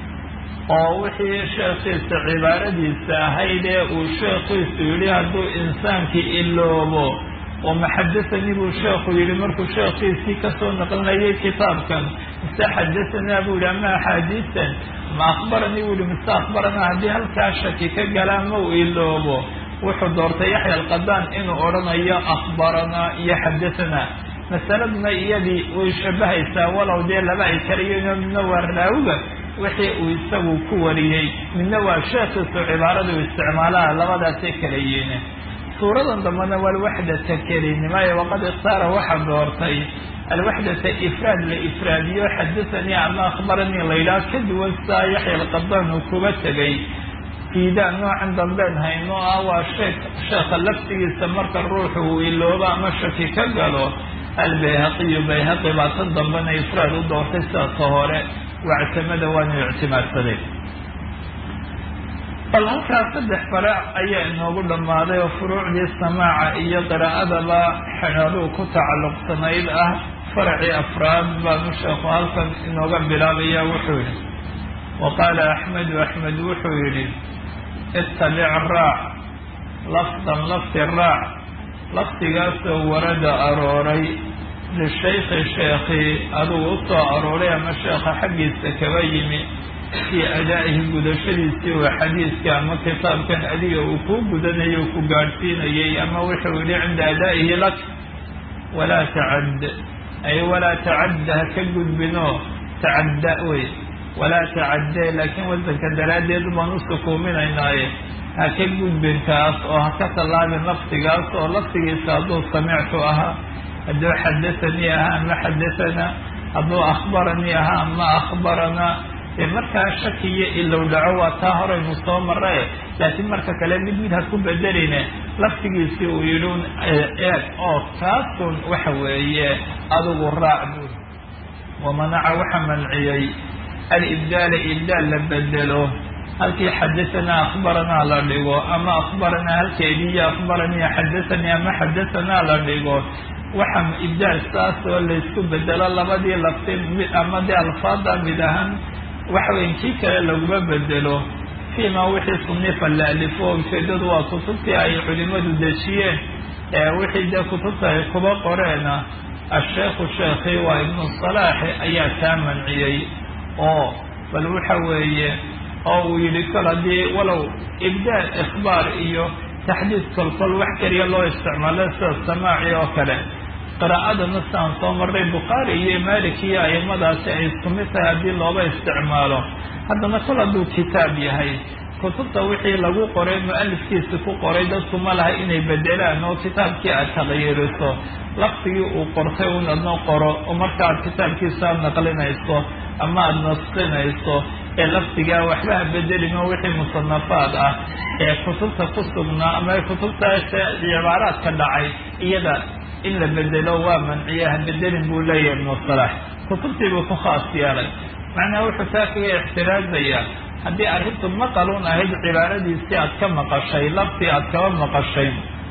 S2: oo wixii sheekhiisa cibaaradiisa ahayd ee uu sheekhiisu yidhi hadduu insaankii iloobo oo maxadasanii buu sheekhu yidhi markuu sheekhiisii kasoo naqlinayay kitaabkan mise xadasanaa buu yihi ama axaadiistan ma akhbaranii buu yihi mise akhbaranaa haddii halkaa shaki ka galaa ma uu iloobo wuxuu doortay yaxya alqadaan inuu odhanayo akhbaranaa iyo xadasanaa masaladuna iyadii way shabahaysaa walow dee laba ay kalayihiin midna waa raawiga wixii uu isagu ku wariyey midna waa sheekhiisu cibaaradu isticmaalaha labadaasay kala yihiin suuradan dambena waa alwaxdata kelinimo ee waqad ikhtaara waxa doortay alwaxdata ifraad la ifraadiyo xadasanii ama akhbaranii laydhaha ka duwan saa yaxya alqadaan uu kuga tegay fiidaa noocan dambeen hayno ah waa sheek sheekha laftigiisa marka ruuxu uu iloobo ama shaki ka galo albayhaqiyu bayhaqi baa tan dambena ifraad u doortay sidaasa hore wactamada waanu ictimaadsaday bal halkaas saddex faraac ayaa inoogu dhammaaday oo furuucdii samaaca iyo qiraa'adaba xeeluu ku tacalluqsanayd ah faracii afraad baanu sheekhu halkan inooga bilaabaya wuxuu yidhi wa qaala axmedu axmed wuxuu yidhi ittabic raac lafdan lafti raac laftigaasoo warada arooray lishaykhi sheekhi adugu u soo arooray ama sheekha xaggiisa kaba yimi fii adaa'ihi gudashadiisii oo xadiiska ama kitaabkan adiga uu kuu gudanayay o ku gaadhsiinayay ama wuxuu yihi cinda adaa'ihi lak walaa tacad ay walaa tacadda ha ka gudbinoo tacadda wey walaa tacadee laakiin wasanka daraaddeed baan u sukuuminaynaaye ha ka gudbin kaas oo ha ka tallaabin lafdigaas oo lafdigiisa hadduu samictu ahaa hadduu xadathanii ahaa ama xadathana hadduu akhbaranii ahaa ama akhbaranaa dee markaa shaki iyo ilow dhaco waa taa horaynu soo marae laakiin marka kale mid mid ha ku bedeline laftigiisii uu yidhi eeg oo kaasun waxa weeye adigu raac buur wamanaca waxa manciyey alibdaala ibdaal la bedelo halkii xadahanaa akhbaranaa la dhigo ama akhbaranaa halkeediiyo akhbaranii xadathanii ama xadahanaa la dhigo waxa ibdaal saas oo laysku bedelo labadii lafti mid ama dee alfaada mid ahaan waxa weya kii kale laguma bedelo fiima wixii sunifa la alifo ujeedadu waa kutubtii ay culimadu dejiyeen ee wixii dee kutubta ay kuba qoreena asheekhu sheekhi waa ibnu salaaxi ayaa kaa manciyey oo bal waxa weeye oo uu yidhi kol haddii walow ibdaal ikhbaar iyo taxdiid kolkol wax keliya loo isticmaalo sida samaaci oo kale qiraa'adana sidaan soo marray bukhaari iyo malik iyo aimadaasi ay isku mid tahay haddii looba isticmaalo haddana kol hadduu kitaab yahay kutubta wixii lagu qoray mu-alifkiisi ku qoray dadku ma laha inay bedelaan oo kitaabkii aad taqyiiriso laftigii uu qortay un adna qoro oo marka aad kitaabkiisa aad naqlinayso ama aada nasqinayso ee laftigaa waxba ha bedelin oo wixii musanafaad ah ee kutubta ku sugnaa ama kutubtaas cibaaraadka dhacay iyada in la bedelo waa manciye ha bedelin buu leeyahay ibnu salaax kutubtii buu ku khaas yeelay macnaha wuxuu taa kaga ixtiraazayaa haddii arrintu maqalun ahayd cibaaradiisii aad ka maqashay laftii aad kaba maqashay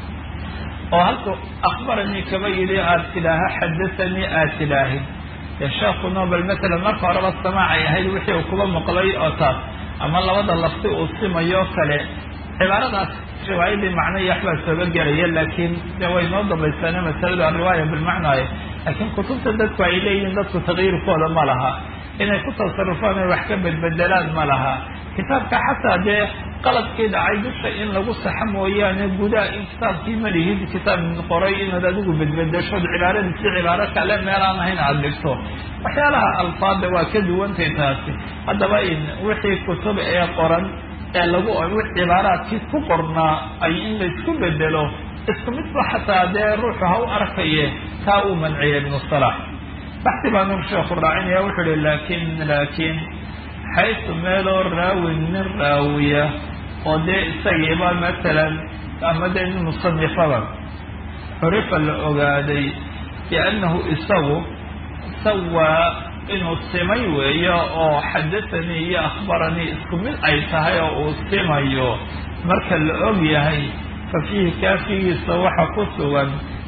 S2: oo halku akhbaranii kaba yidhi aad tidhaaha xadathanii aad tidhaahid dee sheekhu nobel matalan marka horeba samaacay ahayd wixii uu kuba maqlay oo taas ama labada lafti uu simayo kale cibaaradaas riwaayadii macno iyo waxbaa sooba gelaya laakiin de way noo dambaysaane masaladu alriwaaya bilmacnaaye laakiin kutubta dadku ay leeyihiin dadku taqyiirkooda ma laha inay ku tasarufaan ay wax ka bedbedelaan ma laha kitaabka xataa dee qaladkii dhacay dusha in lagu saxo mooyaane gudaha in kitaabkii ma lihid kitaab qoray inaad adigu bedbedeshood cibaaradiisi cibaaro kale meelaan ahayn aada dhigto waxyaalaha alfaada waa ka duwantay taasi haddaba in wixii kutub ee qoran ee lagu cibaaraadkii ku qornaa ay in laysku bedelo isku midba xataa dee ruuxu ha u arkaye taa uu manciyay ibnu salax baxsi baanu sheekhu raacinaya wuxuu ihi laakin laakiin xaysu meeloo raawin nin raawiya oo dee isagiiba matalan ama dee nin musanifaba curifa la ogaaday biannahu isagu sawaa inuu simay weeyo oo xadathanii iyo akhbaranii isku mid ay tahay oo uu simayo marka la og yahay fa fiihi kaafigiisa waxa ku sugan